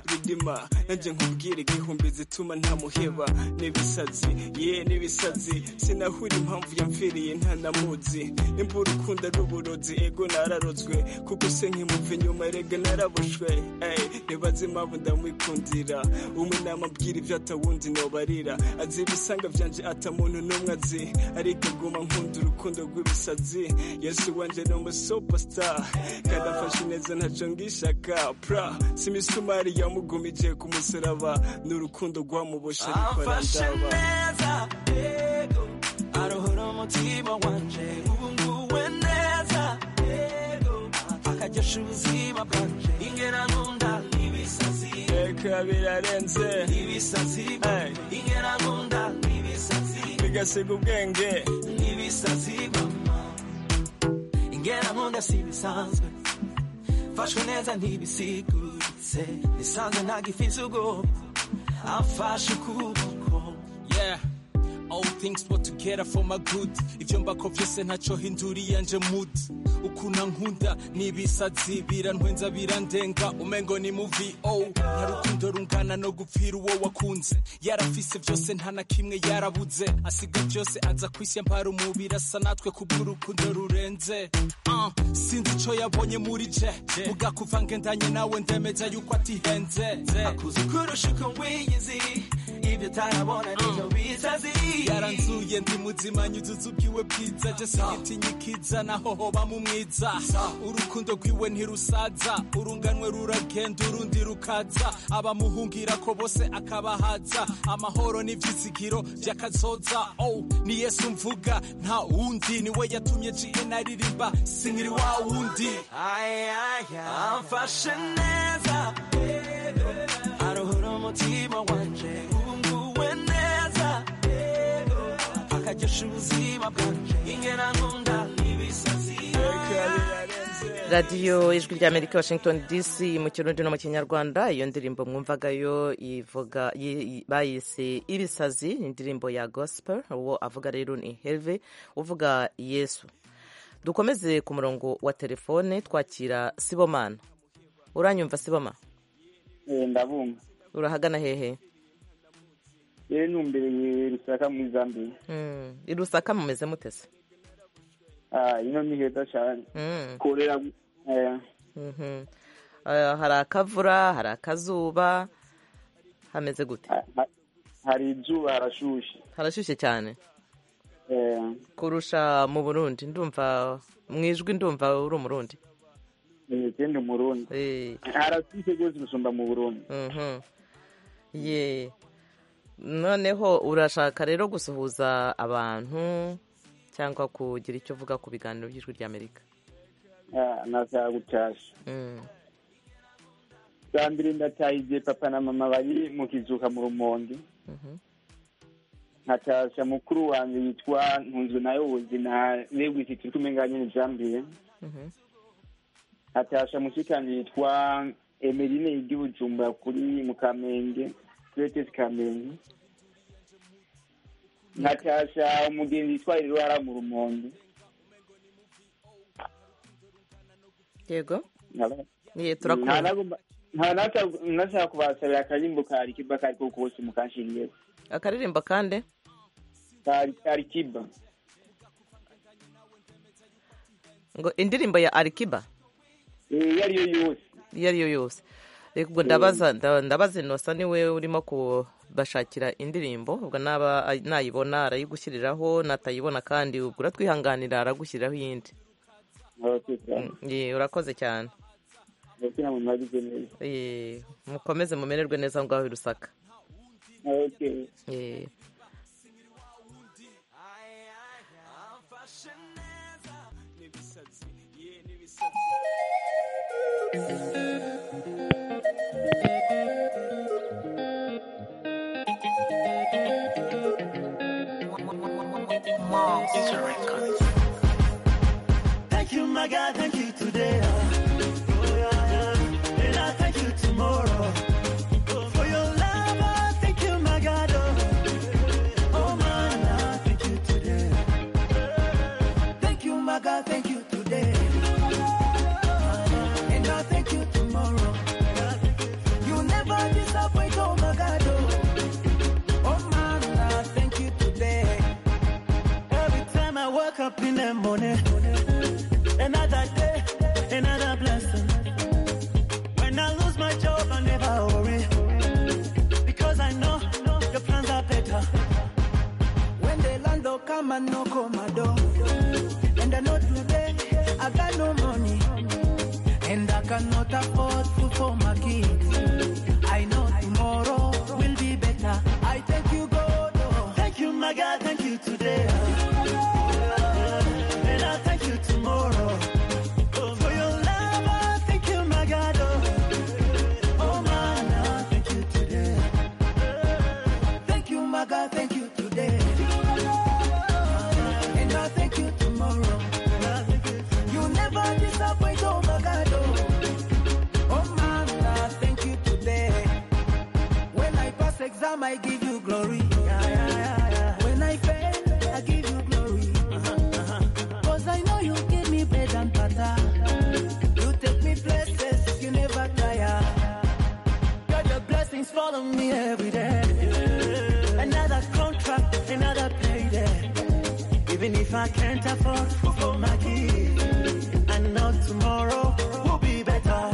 ridima nanjye nkubwira igihumbi zituma ntamuheba n'ibisazi ye n'ibisazi sinahura impamvu yamfiriye ntanamuzi nimba urukundo ari uburozi ego nararozwe kuko se nkimuva inyuma erega narabushwe Ey, ntibaze impamvu ndamwikundira umwe namabwira ibyo atawundi nobarira azi ibisanga byanje ata muntu n'umwe azi ariko aguma nkunda urukundo rw'ibisazi yesu wanje ni umusupersita kandi afashe neza ntaco ngishaka pra si imisumari yamugumije ku musaraba ni urukundo rwamuboshe rukora Amfashe ndaba neza yego arohora umutima wanje ubu nguwe neza yego akaryoshya ubuzima bwanje ingera nkunda ibisazi reka birarenze ibisazi Ey. ingera nkunda ibisazi bigasiga ubwenge ibisazi mama ingera nkunda si ibisanzwe mfashwe neza ntibisiguritse nisanze ntagifize ubwoba amfashe ukuboko Yeah. All things put together for my good ivyo mbako vyose ntaco hinduriye nje mood ukuna nkunda n'ibisazi birantwenza birandenga umengo ni muvi oh nta rukundo rungana no gupfira uwo wakunze yarafise vyose nta na kimwe yarabuze asiga vyose aza kwisi yampara umubiri asa natwe kubw'urukundo rurenze uh, sinzi ico yabonye muri je vuga kuva ngendanye nawe ndemeza yuko atihenze akuze kurusha uko wiyizi ibi ibyo utarabona nibyo bizazi yaranzuye ndi muzima nyuzuza ubwiwe bwiza je sigitinya ikiza naho hoba mu mwiza urukundo rwiwe ntirusaza urunganwe ruragenda urundi rukaza abamuhungira ko bose akabahaza amahoro n'ivyizigiro vy'akazoza oh ni yesu mvuga nta wundi niwe yatumye gn aririmba sinkiri wa wundi amfashe neza aruhura umutima wanje wunguwe neza akagesha ubuzima bwanje ingena nkunda ibisazi radiyo ijwi rya amerika washington dc mu kirundi no mu kinyarwanda iyo ndirimbo mwumvagayo ivuga yi- yi- bayise ibisazi ni indirimbo ya gospel uwo avuga rero ni herve uvuga yesu dukomeze ku murongo wa telefone twakira sibomana uranyumva siboma ndabumva urahagana hehe rero numbereye rusaka muri zambia Mm, i rusaka mumeze mutese Ah, ino ni heza cyane Mm. korera eh, Mhm. Eh, hari akavura hari akazuba hameze gute hari izuba harashushe harashyushye cyane Eh, kurusha mu burundi ndumva mu ijwi ndumva uri umurundi eh, kandi umurundi harashushe rwose gusumba mu burundi Mhm. ye noneho urashaka rero gusuhuza abantu cyangwa kugira icyo uvuga ku biganiro by'ijwi ry'amerika Ah, nashaka gutasha bwa mbere ndataha igihe papa na mama bari mu kizuka mu rumonge nkatasha mukuru wanjye yitwa ntunzwe nayo ubuzima negwisi turi kumwe ngaho nyine jambiye hatasha mushikanje yitwa emeline yiga i bujumbura kuri mu kamenge kuri etesi kamenge nkatasha umugenzi yitwa irwara mu rumonge yego Nkaba- ye turakumva Ntanagomba- ntanata- ntashaka kubasabira akarimbo ka rikiba kariko kose mukashingire akaririmbo kandi ka rikiba ngo indirimbo ya arikiba iyo ariyo yose iyo ariyo yose reka ubwo ndabaza nda- ndabaza inosa niwe urimo kubashakira indirimbo ubwo naba ay- nayibona arayigushyiriraho natayibona kandi ubwo uratwihanganira aragushyiriraho iyindi Ye, urakoze cyane Ye, mukomeze mumererwe neza ngo aho i rusaka Ye. Thank you, my God, thank you today. uh, oh, yeah, yeah. And I thank you tomorrow. Oh, For your love, I thank you, my God. oh. Oh, man, I thank you today. Thank you, my God, thank you today. And I thank you tomorrow. You never disappoint, oh, my God. oh. Oh, man, I thank you today. Every time I wake up in the morning, another day, another blessing. When I lose my job, I never worry. Because I know your plans are better. When the landlord come and knock on my door, and I know today I got no money, and I cannot afford food for my kids. I know tomorrow will be better. I thank you, God. oh. Thank you, my God. Thank you today. oh. And I thank you tomorrow. Oh, for your love, I thank you, my God. oh. Oh, man, I thank you today. Thank you, my God. Thank you today. And I thank you tomorrow. You never disappoint, oh, my God. oh. Oh, man, I thank you today. When I pass exam, I give you glory. Yeah, yeah, yeah, yeah. When I fail, I give you glory. Cause I know you give me bread and butter. You take me places, you never tire. Got your blessings follow me every day. Another contract, another payday. Even if I can't afford food for my kids, I know tomorrow will be better.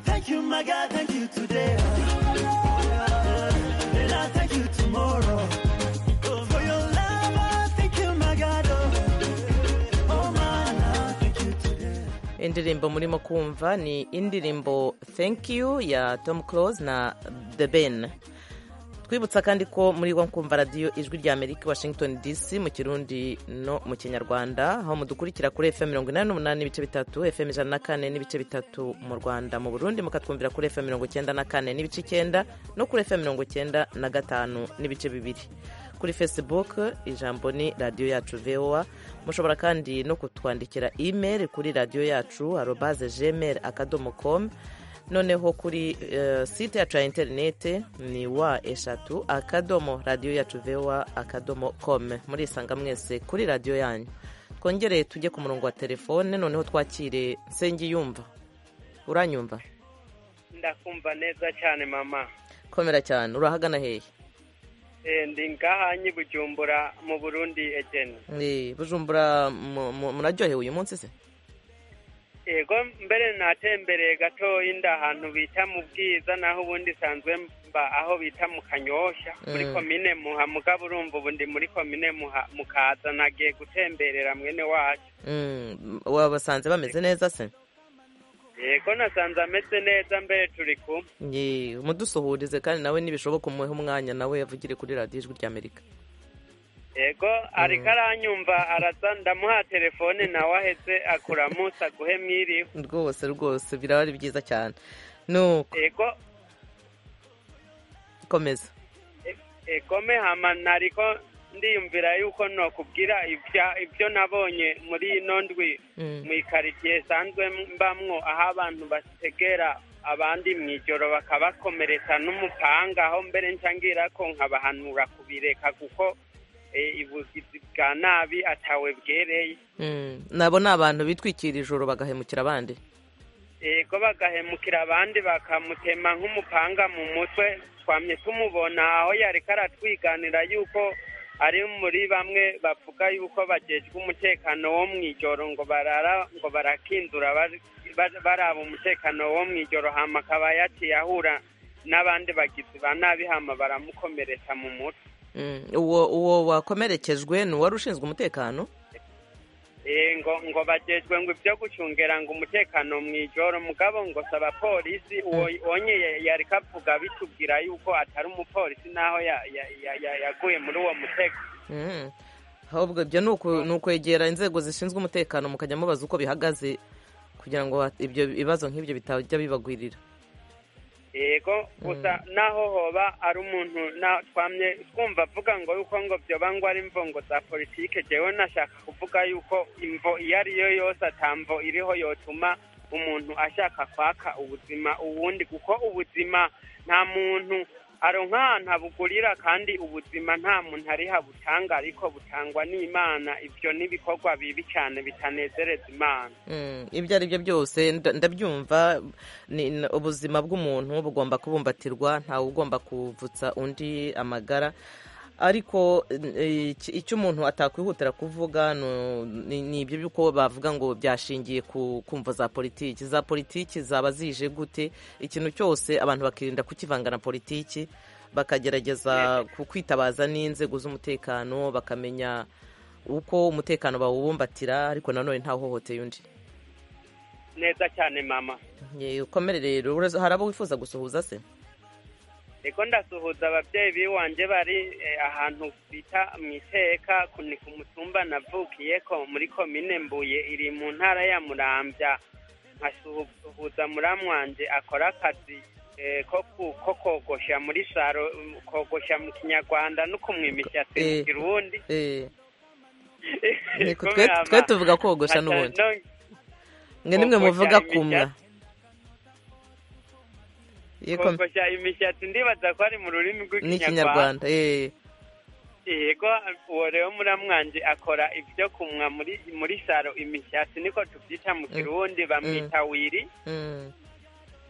Thank you, my God, thank you today. And indirimbo murimo kumva ni indirimbo thank you ya tom close na the ben twibutsa kandi ko muri wa kumva radiyo ijwi rya amerika washington dc mu kirundi no mu kinyarwanda aho mudukurikira kuri fm mirongo inani n'umunani n'ibice bitatu fm ijana na kane n'ibice bitatu mu rwanda mu burundi mukatwumvira kuri fm mirongo icyenda na kane n'ibice icyenda no kuri fm mirongo icyenda na gatanu n'ibice bibiri kuri facebook ijambo ni radiyo yacu voa mushobora kandi no kutwandikira email kuri radiyo yacu arobaze gmail akadomo com noneho kuri eh, site yacu ya interinete ni wa eshatu akadomo radiyo yacu voa akadomo com murisanga mwese kuri radiyo yanyu twongere tujye ku murongo wa telefone noneho twakire nsengiyumva uranyumva ndakumva neza cyane mama komera cyane urahagana hehe ndi ngaha nyi bujumbura mu burundi egeni Eh, bujumbura mu- mu- muraryohewe uyu munsi se yego mbere natembereye gatoya inda ahantu bita mu bwiza naho ubundi isanzwe mba aho bita mu kanyosha muri Mm. komine muha mugabo urumva ubu ndi muri komine muha mukaza nagiye gutemberera mwene wacu Mm, wabasanze bameze neza se yego nasanze ameze neza mbere turi kumwe Ye, mudusuhurize kandi nawe nibishoboka umuhe umwanya nawe yavugire kuri radiyo ijwi rya amerika yego ariko aranyumva araza ndamuha telefone nawe aheze akuramusa guhe mwiriwe rwose rwose biraba ari byiza cyane nuko yego komeza ekome hama nariko ndiyumvira yuko nokubwira ibya- ibyo nabonye muri ino ndwi Mm. mwikaritie sanzwe mbamwo aho abantu bategera abandi mu ijoro bakabakomeretsa n'umupanga aho mbere ncangira ko nkabahanura kubireka kuko eh, ibugizi bwa nabi atawe bwereye Mm, nabo ni abantu bitwikira ijoro bagahemukira abandi yego bagahemukira abandi bakamutema nk'umupanga mu mutwe twamye tumubona aho yariko aratwiganira yuko ari muri bamwe bavuga yuko bajejwe umutekano wo mu ijoro ngo barara ngo barakindura bari- ba- baraba umutekano wo mu ijoro hama akaba yaciye ahura n'abandi bagizi ba nabi hama baramukomeretsa mu mutwe Mm, uwo uwo wakomerekejwe ni uwari ushinzwe umutekano Eh, ngo ngo bajejwe ngo ibyo gucungera ngo umutekano mu ijoro mugabo ngo saba polisi uwo onye ya- yari kavuga bitubwira yuko atari umupolisi naho ya- ya- ya- ya- yaguye muri uwo mutego Mm. ahubwo ibyo ni uku- ni ukwegera inzego zishinzwe umutekano mukajya mubaza uko bihagaze kugira ngo hat- ibyo ibibazo nk'ibyo bitajya bibagwirira yego gusa naho hoba ari umuntu na- twamye twumva avuga ngo yuko ngo byoba ngo ari imvongo za politike jewe nashaka kuvuga yuko imvo iyo ariyo yose atamvo iriho yotuma umuntu ashaka kwaka ubuzima ubundi kuko ubuzima nta muntu aronka ahantu habugurira kandi ubuzima nta muntu ari habutanga ariko butangwa n'imana ibyo n'ibikorwa bibi cyane bitanezereza imana Mm, ibyo ari byo byose nda- ndabyumva ni- n- ubuzima bw'umuntu bugomba kubumbatirwa ntawe ugomba kuvutsa undi amagara ariko eh, iki- icyo umuntu atakwihutira kuvuga nu- ni ni ibyo by'uko bavuga ngo byashingiye ku kumva za politiki za politiki zaba zije gute ikintu cyose abantu bakirinda kukivanga na politiki bakagerageza ku- kwitabaza n'inzego z'umutekano bakamenya uko umutekano bawubumbatira ariko nanone ntahohoteye undi neza cyane mama Ye, ukomere rero Uraza- hari abo wifuza gusuhuza se Ego ndasuhuza ababyeyi biwanje bari eh, ahantu bita mu iteka ku- ni ku mutumba navukiyeko muri komine Mbuye iri mu ntara ya Muramvya nkasuhuza muramu wanje akora akazi eh, ko ku- ko kogosha muri saro um, kogosha mu kinyarwanda no kumwimisha se mu Eh, kirundi eh, Eko, Kumwe twe- ama- twe tuvuga kogosha ata- n'ubundi no- mwe nimwe muvuga kogosha kumwa Ye, kom- kogosha imishatsi ndibaza ko ari mu rurimi rw'ikinyarwanda n'ikinyarwanda eh. yego uwo rero muramwange akora ibyo kumwa muri muri saro imishyatsi niko tubyita mu kirundi bamwita wiri Mm.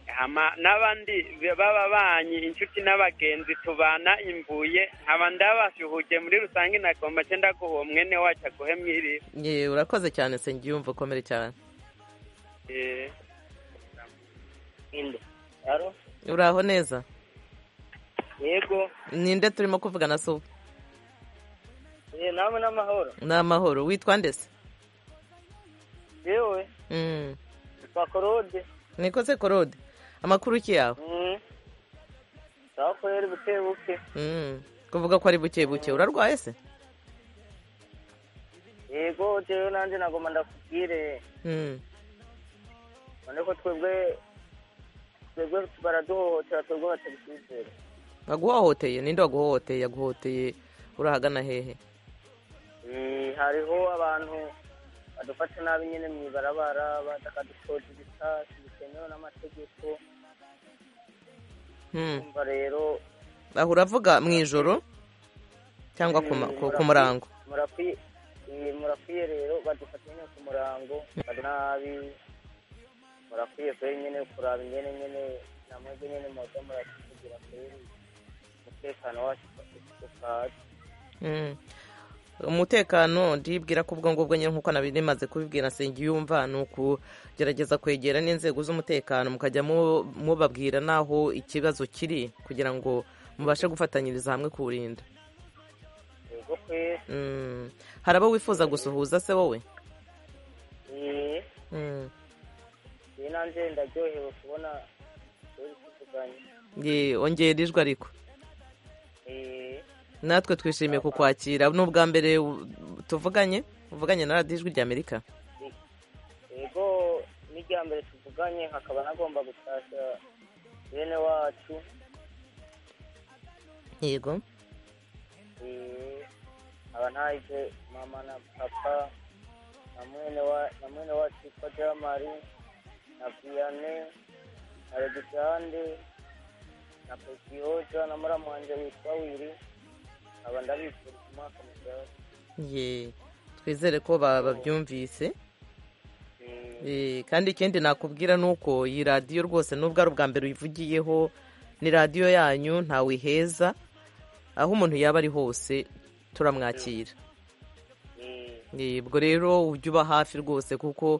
hama n'abandi b'ababanyi inshuti n'abagenzi tubana imbuye nkaba ndabasuhuje muri rusange nagomba cye ndaguha mwene wacu aguhe mwirire Ye, urakoze cyane se ngiyumva ukomere cyane Eh, uraho neza yego ninde turimo kuvugana so eh, namwe n'amahoro ni amahoro witwa ndese yewe Mm. kwa korode nikoze korode amakuru ki yawe Mm. sawa kweri buke buke Mm. kuvuga ko ari buke buke urarwaye se yego jewe nanje nagoma ndakubwire Mm. none ko twebwe twebwe baraduhohotera twebwe batabisizera baguhohoteye ninde waguhohoteye yaguhohoteye urahagana hehe Eh, hariho abantu badufata nabi nyine mu ibarabara badakadushoza ibisasi bitemewe n'amategeko Mm. umva rero aho uravuga mu ijoro cyangwa ku ma- ku- ku murango murakwiye eh, murakwiye rero badufata nyine ku murango bari nabi murakwiye kweri nyine kuraba ingene nyine namwebwe nyine muza muratugira kweri umutekano wacu ukaza Mm. umutekano ndibwira ko ubwo ngubwo nyine nk'uko nabimaze kubibwira yumva ni ukugerageza kwegera n'inzego z'umutekano mukajya mu- mubabwira n'aho ikibazo kiri kugira ngo mubashe gufatanyiriza hamwe kuwurinda yego kweri Mm. hari abo wifuza gusuhuza se wowe Eh, Mm. iyi nanjye ndaryohewe kubona kweri tuvuganye Ye, ongera ijwi ariko Eh, natwe twishimiye kukwakira ni ubwa mbere u- tuvuganye uvuganye na radiyo ijwi ry'amerika yego n'irya mbere tuvuganye hakaba nagomba gutashya bene wacu yego Eh, aba ntahije mama na papa na mwene wa- na mwene wacu witwa jamari na viane na regitande na petihoja na muramu wanje witwa wiri aba ndabifuriza umwaka muzaza ye twizere ko ba- babyumvise Eh, kandi ikindi nakubwira ni uko iyi radiyo rwose nubwo ari ubwa mbere uyivugiyeho ni radiyo yanyu ntawe iheza aho umuntu yaba ari hose turamwakira Eh, ubwo rero ujye uba hafi rwose kuko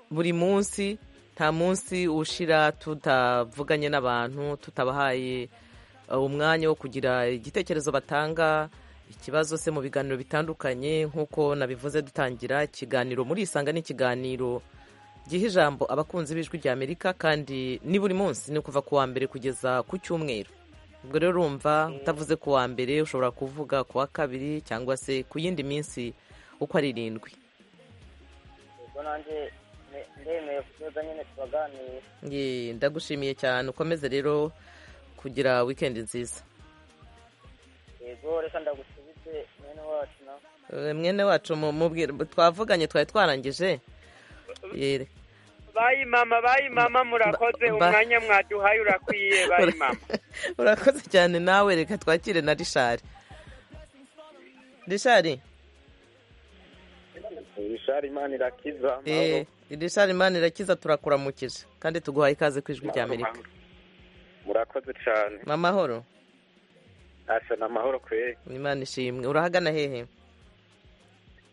buri munsi nta munsi ushira tutavuganye n'abantu tutabahaye eh, umwanya wo kugira igitekerezo batanga ikibazo se mu biganiro bitandukanye nk'uko nabivuze dutangira ikiganiro muri isanga ni ikiganiro giha ijambo abakunzi b'ijwi rya amerika kandi ni buri munsi ni kuva ku wa mbere kugeza ku cyumweru ubwo rero urumva utavuze ku wa mbere ushobora kuvuga ku wa kabiri cyangwa se ku yindi minsi uko ari irindwi ubwo nanjye ne- ndemeye kuzoza nyine tubaganire Ye, ndagushimiye cyane ukomeze rero kugira wikendi nziza yego reka ndagusubize mwene wacu nawe Eh, mwene wacu mu- mubwire twavuganye twari twarangije Ye, bayi mama bayi mama murakoze ba- umwanya mwaduhaye urakwiye bayi Ura- mama urakoze cyane nawe reka twakire na rishari rishari Rishari imana irakiza eh, rishari imana irakiza turakuramukije kandi tuguhaye ikaze ku ijwi rya amerika murakoze cyane amahoro asha ni amahoro kweri imana ishimwe urahagana hehe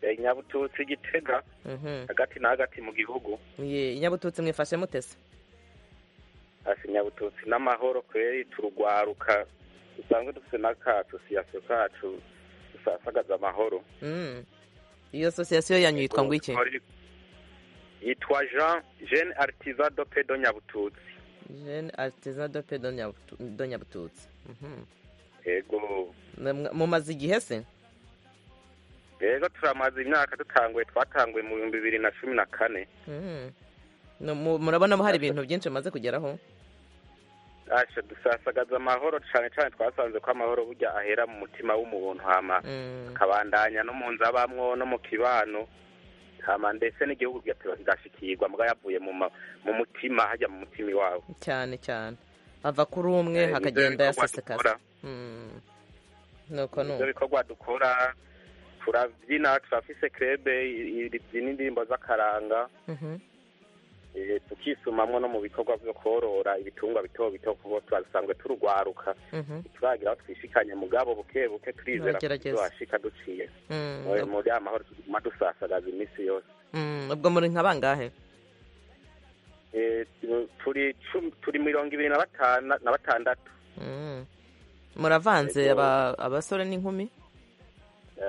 Eh, nyabututsi gitega Mhm. hagati na hagati mu gihugu ye inyabututsi mwifashe mutese asha nyabututsi n'amahoro kweri turugwaruka dusanzwe dufite n'akacu siyasiyo kacu dusasagaza amahoro Mm. iyo sosiyasiyo yanyu yitwa ngo iki yitwa jean jeune artisan do pedo nyabututsi jeune artisan de paix de Nyabutu- de nyabututsi Mhm. yego Namwa- mumaze igihe se rero turamaze imyaka dutanguye twatanguye mu bihumbi bibiri na cumi na kane Mm. No, mu- murabona hari ibintu byinshi mumaze kugeraho Asha dusasagaza amahoro cyane cyane twasanze ko amahoro burya ahera mu mutima w'umuntu hama Mm. akabandanya no mu nzabamwo no mu kibano hama ndetse n'igihugu kigateba kigashikirwa muga yavuye mu ma- mu mutima hajya mu mutima iwawe cyane cyane ava kuri umwe Eh, hakagenda nibyo bikorwa yasesekaza dukora. Mm. nuko nuko ibyo bikorwa dukora turabyina turafise krebe ibyina indirimbo z'akaranga Mhm. eh, tukisumamwo no mu bikorwa byo korora ibitungwa bito bito kuko turasanzwe turugwaruka Mhm. turagira aho twishikanye mugabo buke buke turizera ko Muragerageza. tuzohashika duciye Mm. Mu- muri aya mahoro tuguma dusasagaza iminsi yose Mm. ubwo muri nka bangahe Eh, tu- turi cumi- turi mirongo ibiri na batana- na batandatu Mm. muravanze Yego. aba- abasore n'inkumi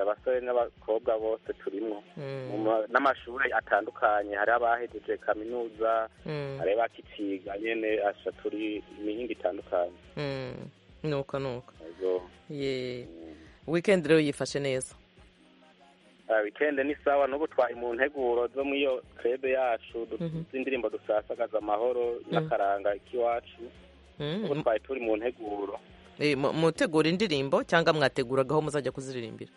abasore n'abakobwa bose turimo n'amashuri atandukanye hari abahejeje kaminuza hari abakiciga nyine asha turi imihinga itandukanye nuko nuko ye wikendi rero yifashe neza wikende ni sawa n'ubu twari mu nteguro zo muri iyo krebe yacu z'indirimbo dusasagaza amahoro n'akaranga k'iwacu ubu twari turi mu nteguro mutegura indirimbo cyangwa mwateguragaho muzajya kuziririmbira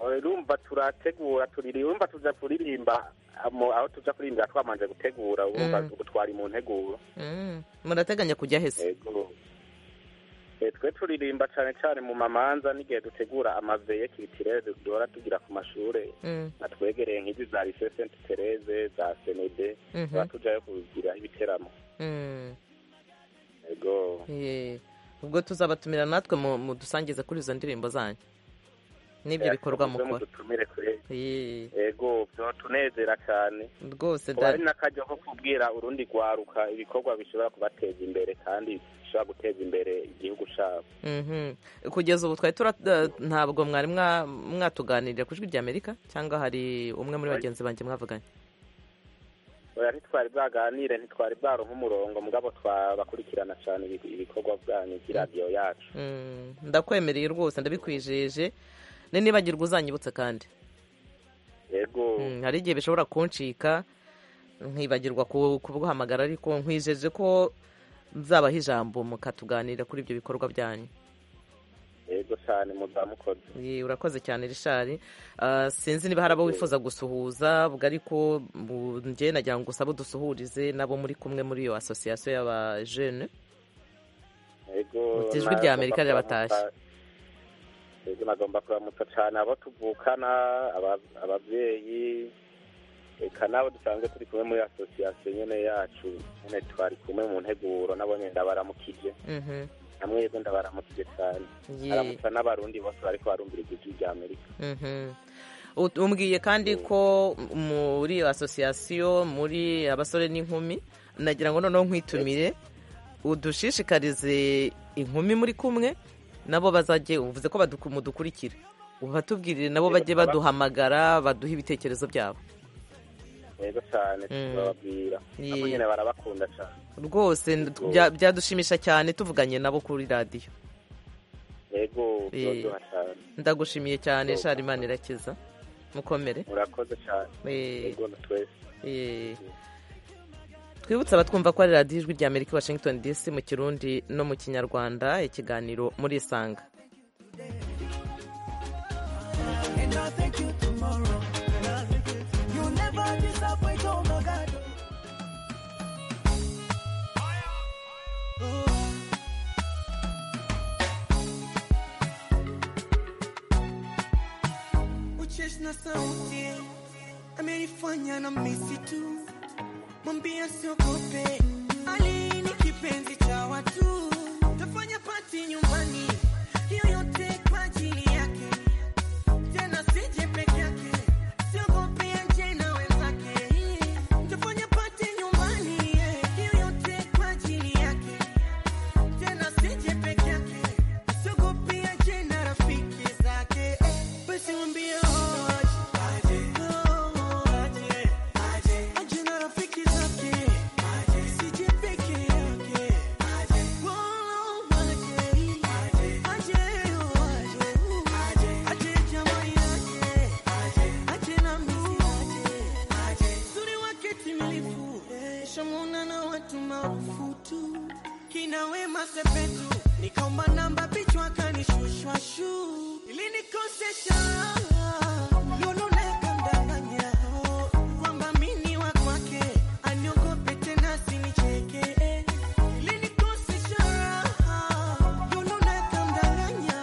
urumva turategura turiririmba tujya kuririmba aho tujya kuririmba twamanje gutegura ubu twari mu nteguro murateganya kujya hese twe turirimba cyane cyane mu mamanza n'igihe dutegura amaveye kibitirere duhora tugira ku mashuri natwegereye nk'izi za lise senti tereze za senede tuba tujyayo kugira ibiteramo yego ubwo tuzabatumira natwe mudusangize kuri izo ndirimbo zanyu n'ibyo bikorwa mukora yego tunezerewe cyane rwose hari n'akajya ko kubwira urundi rwaruka ibikorwa bishobora kubateza imbere kandi bishobora guteza imbere igihugu cyabo kugeza ubu twari ntabwo mwari mwatuganirira ku ijwi rya amerika cyangwa hari umwe muri bagenzi banjye mwavuganye ntitwari bwaganire ntitwari bwaronka umurongo mugabo twabakurikirana cyane ibikorwa bwanyu by'iradiyo yacu ndakwemereye rwose ndabikwijeje nibagirwa uzanyibutse kandi yego hari igihe bishobora kuncika nkibagirwa kubuhamagara ariko nkwijeje ko nzabaho ijambo mukatuganira kuri ibyo bikorwa byanyu yego cyane muzamukoze urakoze cyane rishari sinzi niba hari abo wifuza gusuhuza ubwo ariko njye nagira ngo usabe udusuhurize n'abo muri kumwe muri iyo asosiyasiyo y'abajene ijwi rya amerika rirabatashye ego nagomba kuramutsa cyane abo tuvukana ababyeyi reka n'abo dusanzwe turi kumwe muri asosiyasiyo nyine yacu nyine twari kumwe mu nteguro nabo nyine ndabaramukije namwebwe ndabaramukije cyane aramutsa n'abarundi bose bariko barumviriza ijwi rya amerika umbwiye kandi ko muri iyo asosiyasiyo muri abasore n'inkumi nagira ngo noneho nkwitumire udushishikarize inkumi muri kumwe nabo bazajye uvuze ko mudukurikira ubu batubwirire nabo bajye baduhamagara baduha ibitekerezo byabo yego cyane turababwira nabo nyine barabakunda cyane rwose byadushimisha cyane tuvuganye nabo kuri radiyo yego turaryoha cyane ndagushimiye cyane sharimani irakiza mukomere murakoze cyane yego na twese twibutse abatwumva ko ari radiyo ijwi rya amerika washington dc mu kirundi no mu kinyarwanda ikiganiro muri isanga uchesha na sauti amenifanya na misi tu mwambia siogope, Ali ni kipenzi cha watu, tafanya pati nyumbani, hiyo yote kwa ajili yake, tena sije peke yake, siogope anje na wenzake, tafanya pati nyumbani, hiyo yote kwa ajili yake, tena sije peke yake, siogope anje na rafiki zake, basi mwambie oh, shamuna na watu maarufu tu kina Wema Sepetu, nikaomba namba bichwa kanishushwa shu ilinikosesha lulu nakandanganya kwamba mini wa kwake aniogope tena sinicheke ilinikosesha lulu nakandanganya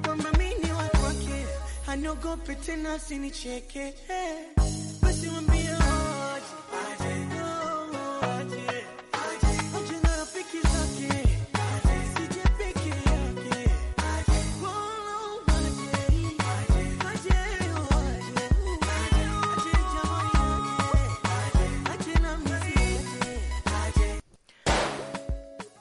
kwamba mini wa kwake aniogope tena sinicheke basi mwambie oje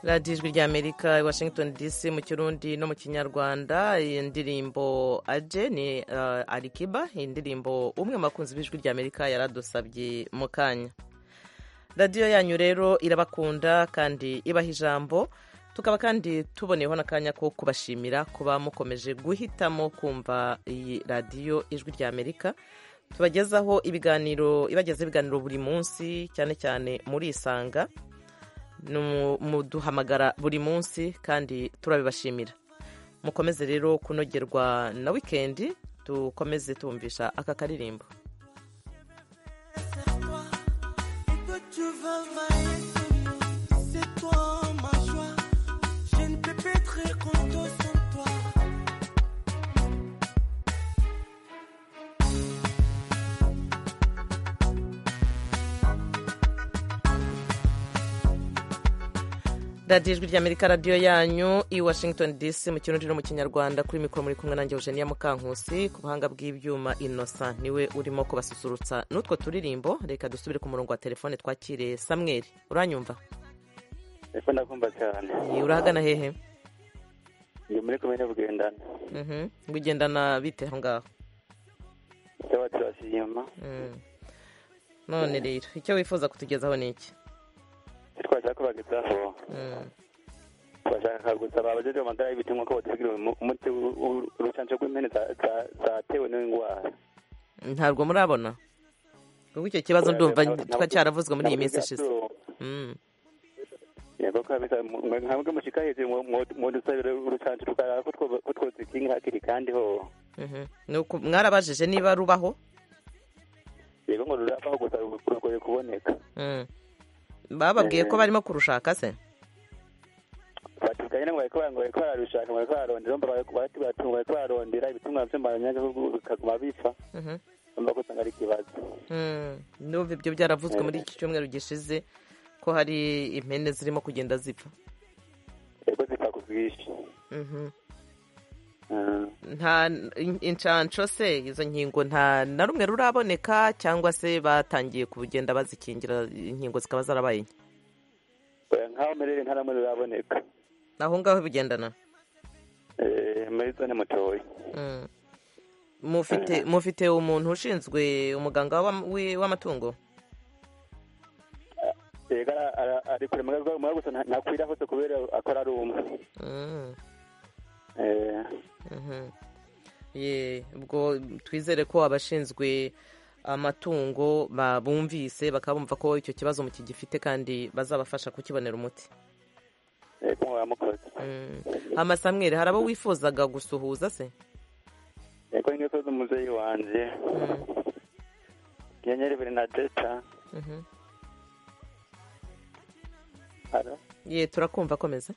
radiyo ijwi rya amerika i washington dc mu kirundi no mu kinyarwanda iyi ndirimbo aje ni uh, arikiba iyi ndirimbo umwe mu bakunzi b'ijwi rya amerika yaradusabye mu kanya radiyo yanyu rero irabakunda kandi ibaha ijambo tukaba kandi tuboneyeho n'akanya ko kubashimira kuba mukomeje guhitamo kumva iyi radiyo ijwi rya amerika tubagezaho ibiganiro ibageza ibiganiro buri munsi cyane cyane muri isanga muduhamagara buri munsi kandi turabibashimira mukomeze rero kunogerwa na wikendi dukomeze tumvisha aka karirimbo radiyo ijwi rya amerika radiyo yanyu i washington dc mu kirundi no mu kinyarwanda kuri mikoro muri kumwe nanjye eugenia mukankusi ku buhanga bw'ibyuma innocent niwe urimo kubasusurutsa n'utwo turirimbo reka dusubire ku murongo wa telefone twakire samweri uranyumva eko ndakumva cyane urahagana hehe ndi muri komine bugendana bugendana bite aho ngaho cyaba turasi inyuma none rero icyo wifuza kutugezaho ni iki twashaka kubagezaho bashaka gusaba abajeje amadara y'ibiti nk'uko batubwira umuti urucanco rw'impene zatewe n'indwara ntabwo murabona kuko icyo kibazo ndumva twacaravuzwe muri iyi minsi ishize yego kabisa mwebwe mushika hejuru mwodusabira urucanco tukaraba ko twozikinga hakiri kandi ho mwarabajije niba rubaho yego ngo rurabaho gusa rugoye kuboneka bababwiye ko barimo kurushaka se batubwira ngo bariko bararushaka bariko bararondera batubwira bariko bararondera ibitumwa vy'abanyagihugu bikaguma bipfa umva ko ari ikibazo n'ubu ibyo byaravuzwe muri iki cyumweru gishize ko hari impene zirimo kugenda zipfa yego zipfa ku bwinshi nta inshanco se izo nkingo nta na rumwe ruraboneka cyangwa se batangiye kugenda bazikingira inkingo zikaba zarabaye nkaho merere nta rumwe ruraboneka aho ngaho bigendana muri zone mutoya mufite mufite umuntu ushinzwe umuganga w'amatungo ari kure mugaga gusa ntakwira hose kubera akora ari umwe ubwo twizere ko abashinzwe amatungo babumvise bakaba bumva ko icyo kibazo mukigifite kandi bazabafasha kukibonera umuti amasamweri hari abo wifuzaga gusuhuza se yego ngiye umuzeyi wanjye nyenyeri bernadeta ye turakumva akomeza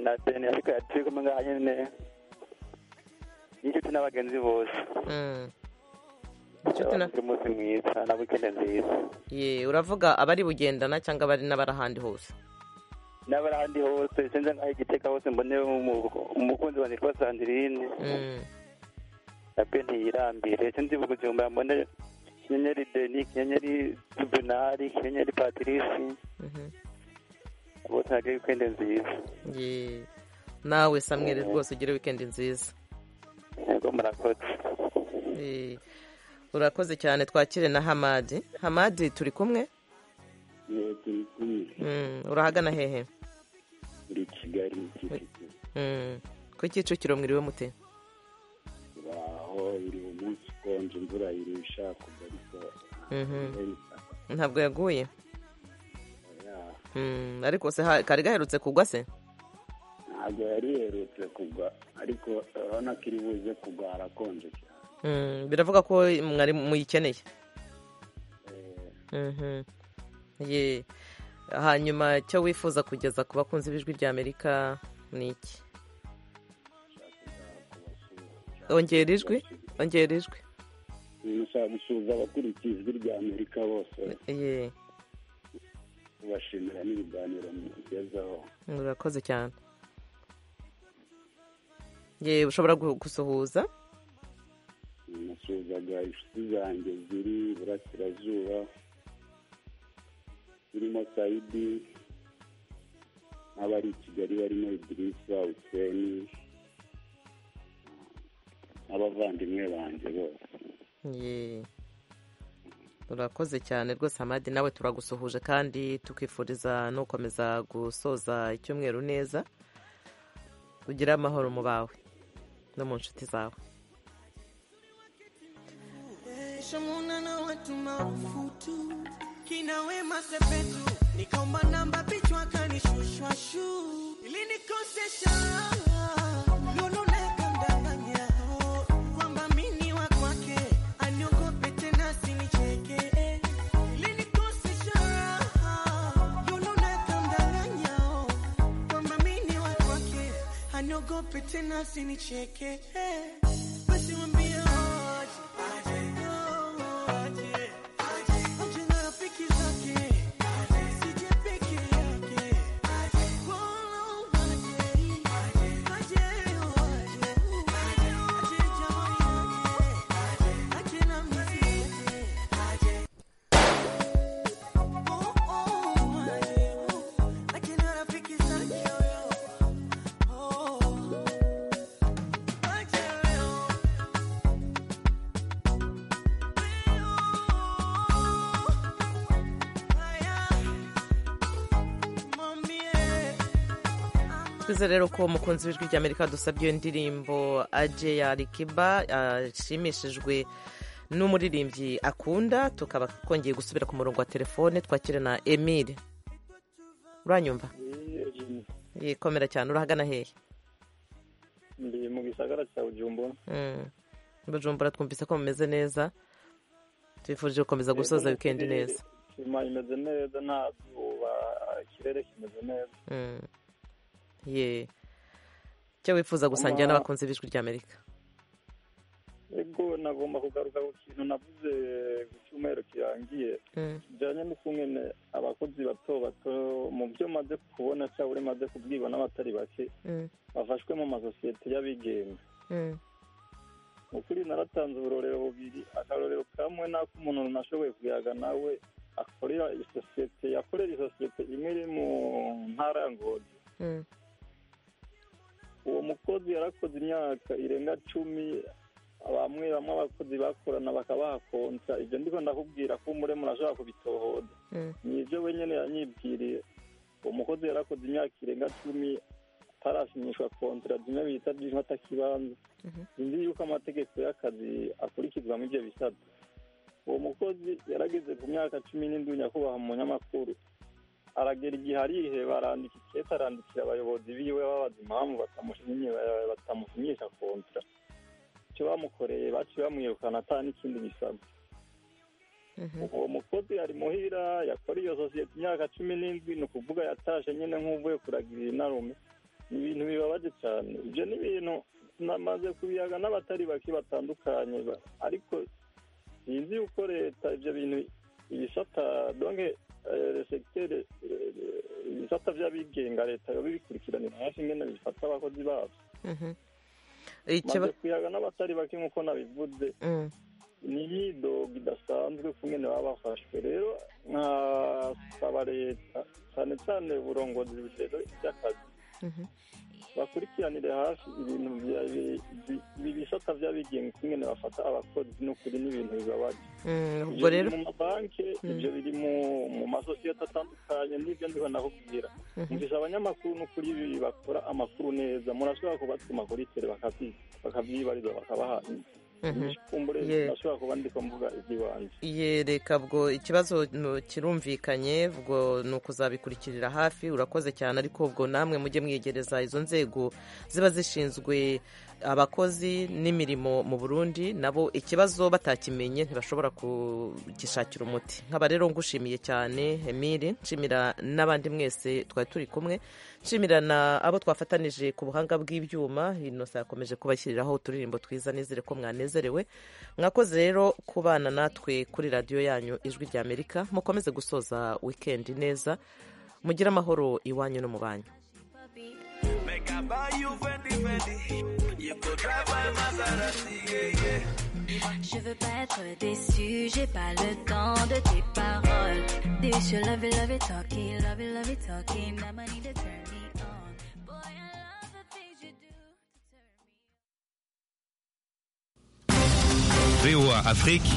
na deni ariko yaturi kumwe ngaha nyine n'inshuti n'abagenzi bose inshuti umunsi mwiza na wikende nziza ye uravuga abari bugendana cyangwa abari n'abari ahandi hose n'abari ahandi hose sinzi nk'aho igiteka hose mbone umukunzi wanjye witwa sandirine nabwe ntiyirambire sinzi vuga igihumbi mbone kinyenyeri deni kinyenyeri juvenali kinyenyeri patirisi bose nagire wikendi nziza nawe samwere rwose ugire wikendi nziza yego murakoze urakoze cyane twakire na hamadi hamadi turi kumwe turi kumwe urahagana hehe muri kigali kicukiro ku kicukiro mwiriwe mute aho biri umunsi ukonje imvura irusha kugwa ariko ntabwo yaguye ariko se kari gaherutse kugwa se ntabwo yari iherutse kugwa ariko urabona ko iri buze kugwa harakonje cyane biravuga ko mwari muyikeneye hanyuma icyo wifuza kugeza ku bakunzi b'ijwi rya amerika ni iki ongera ijwi ongera ijwi nshaka gusuhuza abakurikiye ijwi rya amerika bose kubashimira n'ibiganiro mugezaho murakoze cyane yewe ushobora gusuhuza nasuhuzaga inshuti zanjye ziri iburasirazuba zirimo sayidi nk'abari i kigali barimo idirisa useni n'abavandimwe banjye bose Ye. urakoze cyane rwose amadi nawe turagusuhuje kandi tukwifuriza no gukomeza gusoza icyumweru neza ugire amahoro mu bawe no mu nshuti zawe shamuna na watu marufutu kina wema sepetu nikaomba namba pichwa kanishushwa shu ili nikosesha lulu nakandanganya kwamba mini wa kwake aniogope tena sinicheke ili nikosesha lulu nakandanganya kwamba mini wa kwake aniogope tena sinicheke basi wambie aje twizere rero ko umukunzi w'ijwi ry'amerika dusabye iyo ndirimbo aje ya rikiba ashimishijwe n'umuririmbyi akunda tukaba twongeye gusubira ku murongo wa telefone twakira na emile uranyumva yikomera cyane urahagana hehe ndi mu gisagara cya bujumbura Mm. bujumbura twumvise ko mumeze neza twifurije gukomeza gusoza wikendi neza sima imeze neza nta zuba ikirere kimeze neza Mm. ye icyo wifuza gusangira Ama- n'abakunzi b'ijwi ry'amerika ego nagomba kugaruka ku kintu navuze ku cyumweru kirangiye Mm. kijyanye n'ukungene abakozi bato bato mu byo maze kubona cyangwa uri maze kubwibona abatari bake Mm. bafashwe mu masosiyete y'abigenga Mm. ukuri naratanze uburorero bubiri akarorero kamwe n'ak'umuntu nashoboye kuyaga nawe akorera isosiyete yakorera isosiyete imwe iri mu ntara ya ngozi Mm. uwo mukozi yarakoze imyaka irenga cumi bamwe bamwe abakozi bakorana bakabahakonsa ibyo ndiko ndakubwira ko umuremu urashobora kubitohoza Mm. ni ibyo wenyine yanyibwiriye uwo mukozi yarakoze imyaka irenga cumi atarashimishwa kontara zimwe bita byinshi atakibanza sinzi yuko amategeko y'akazi akurikizwa muri ibyo bisabwa uwo mukozi yarageze ku myaka cumi n'indwi nyakubahwa mu munyamakuru aragera igihe ariheba arandika ikete arandikira abayobozi biwe babaza impamvu batamushimye- batamushimisha kontara icyo bamukoreye baciye bamwirukana ata n'ikindi bisabwa uwo mukozi ari muhira yakora iyo sosiyete imyaka cumi n'indwi ni ukuvuga yatashe nyine nk'uvuye kuragirira inarume ni ibintu bibabaje cyane ibyo ni ibintu namaze kubiyaga n'abatari bake batandukanye ba- ariko sinzi yuko leta ibyo bintu ibisata donke sekiteri ibisata by'abigenga leta yoba ibikurikiranira hafi ingene bifata abakozi babo Mhm. maze Ikiba- kuyaga n'abatari bake nk'uko nabivuze Mm. ni imyidogo idasanzwe ku mwene baba bafashwe rero nkasaba leta cyane cyane uburongozi rero by'akazi Mhm. bakurikiranire hafi ibintu bya- bi- bi- bi- bisata by'abigenga ku mwene bafata abakozi n'ukuri n'ibintu bibabaje Mm, ubwo ibyo biri rero mu mabanki Mm. ibyo biri mu- mu masosiyete atandukanye n'ibyo ndiho nakubwira Mhm. mvise abanyamakuru n'ukuri ibi bakora amakuru neza murashobora kubatuma kuri tere bakabyi- bakabyibariza bakabaha Mhm. imishikumbure Yeah. nashobora kuba ndiko mvuga iby'ibanze Ye, reka ubwo ikibazo no, kirumvikanye ubwo ni ukuzabikurikirira hafi urakoze cyane ariko ubwo namwe mujye mwegereza izo nzego ziba zishinzwe abakozi n'imirimo mu burundi nabo ikibazo batakimenye ntibashobora kugishakira umuti nkaba rero ngushimiye cyane emile nshimira n'abandi mwese twari turi kumwe nshimira na abo twafatanije ku buhanga bw'ibyuma inosa yakomeje kubashyiriraho uturirimbo twiza nizere ko mwanezerewe mwakoze rero kubana natwe kuri radiyo yanyu ijwi rya amerika mukomeze gusoza wikendi neza mugire amahoro iwanyu no mu banyu Make I buy you Fendi Fendi. You could drive my Maserati, yeah, yeah. Je veux pas être déçu, j'ai pas le temps de tes paroles. This you love it, love it, talking, love it, love it, talking. Now I need to turn me VOA Afrique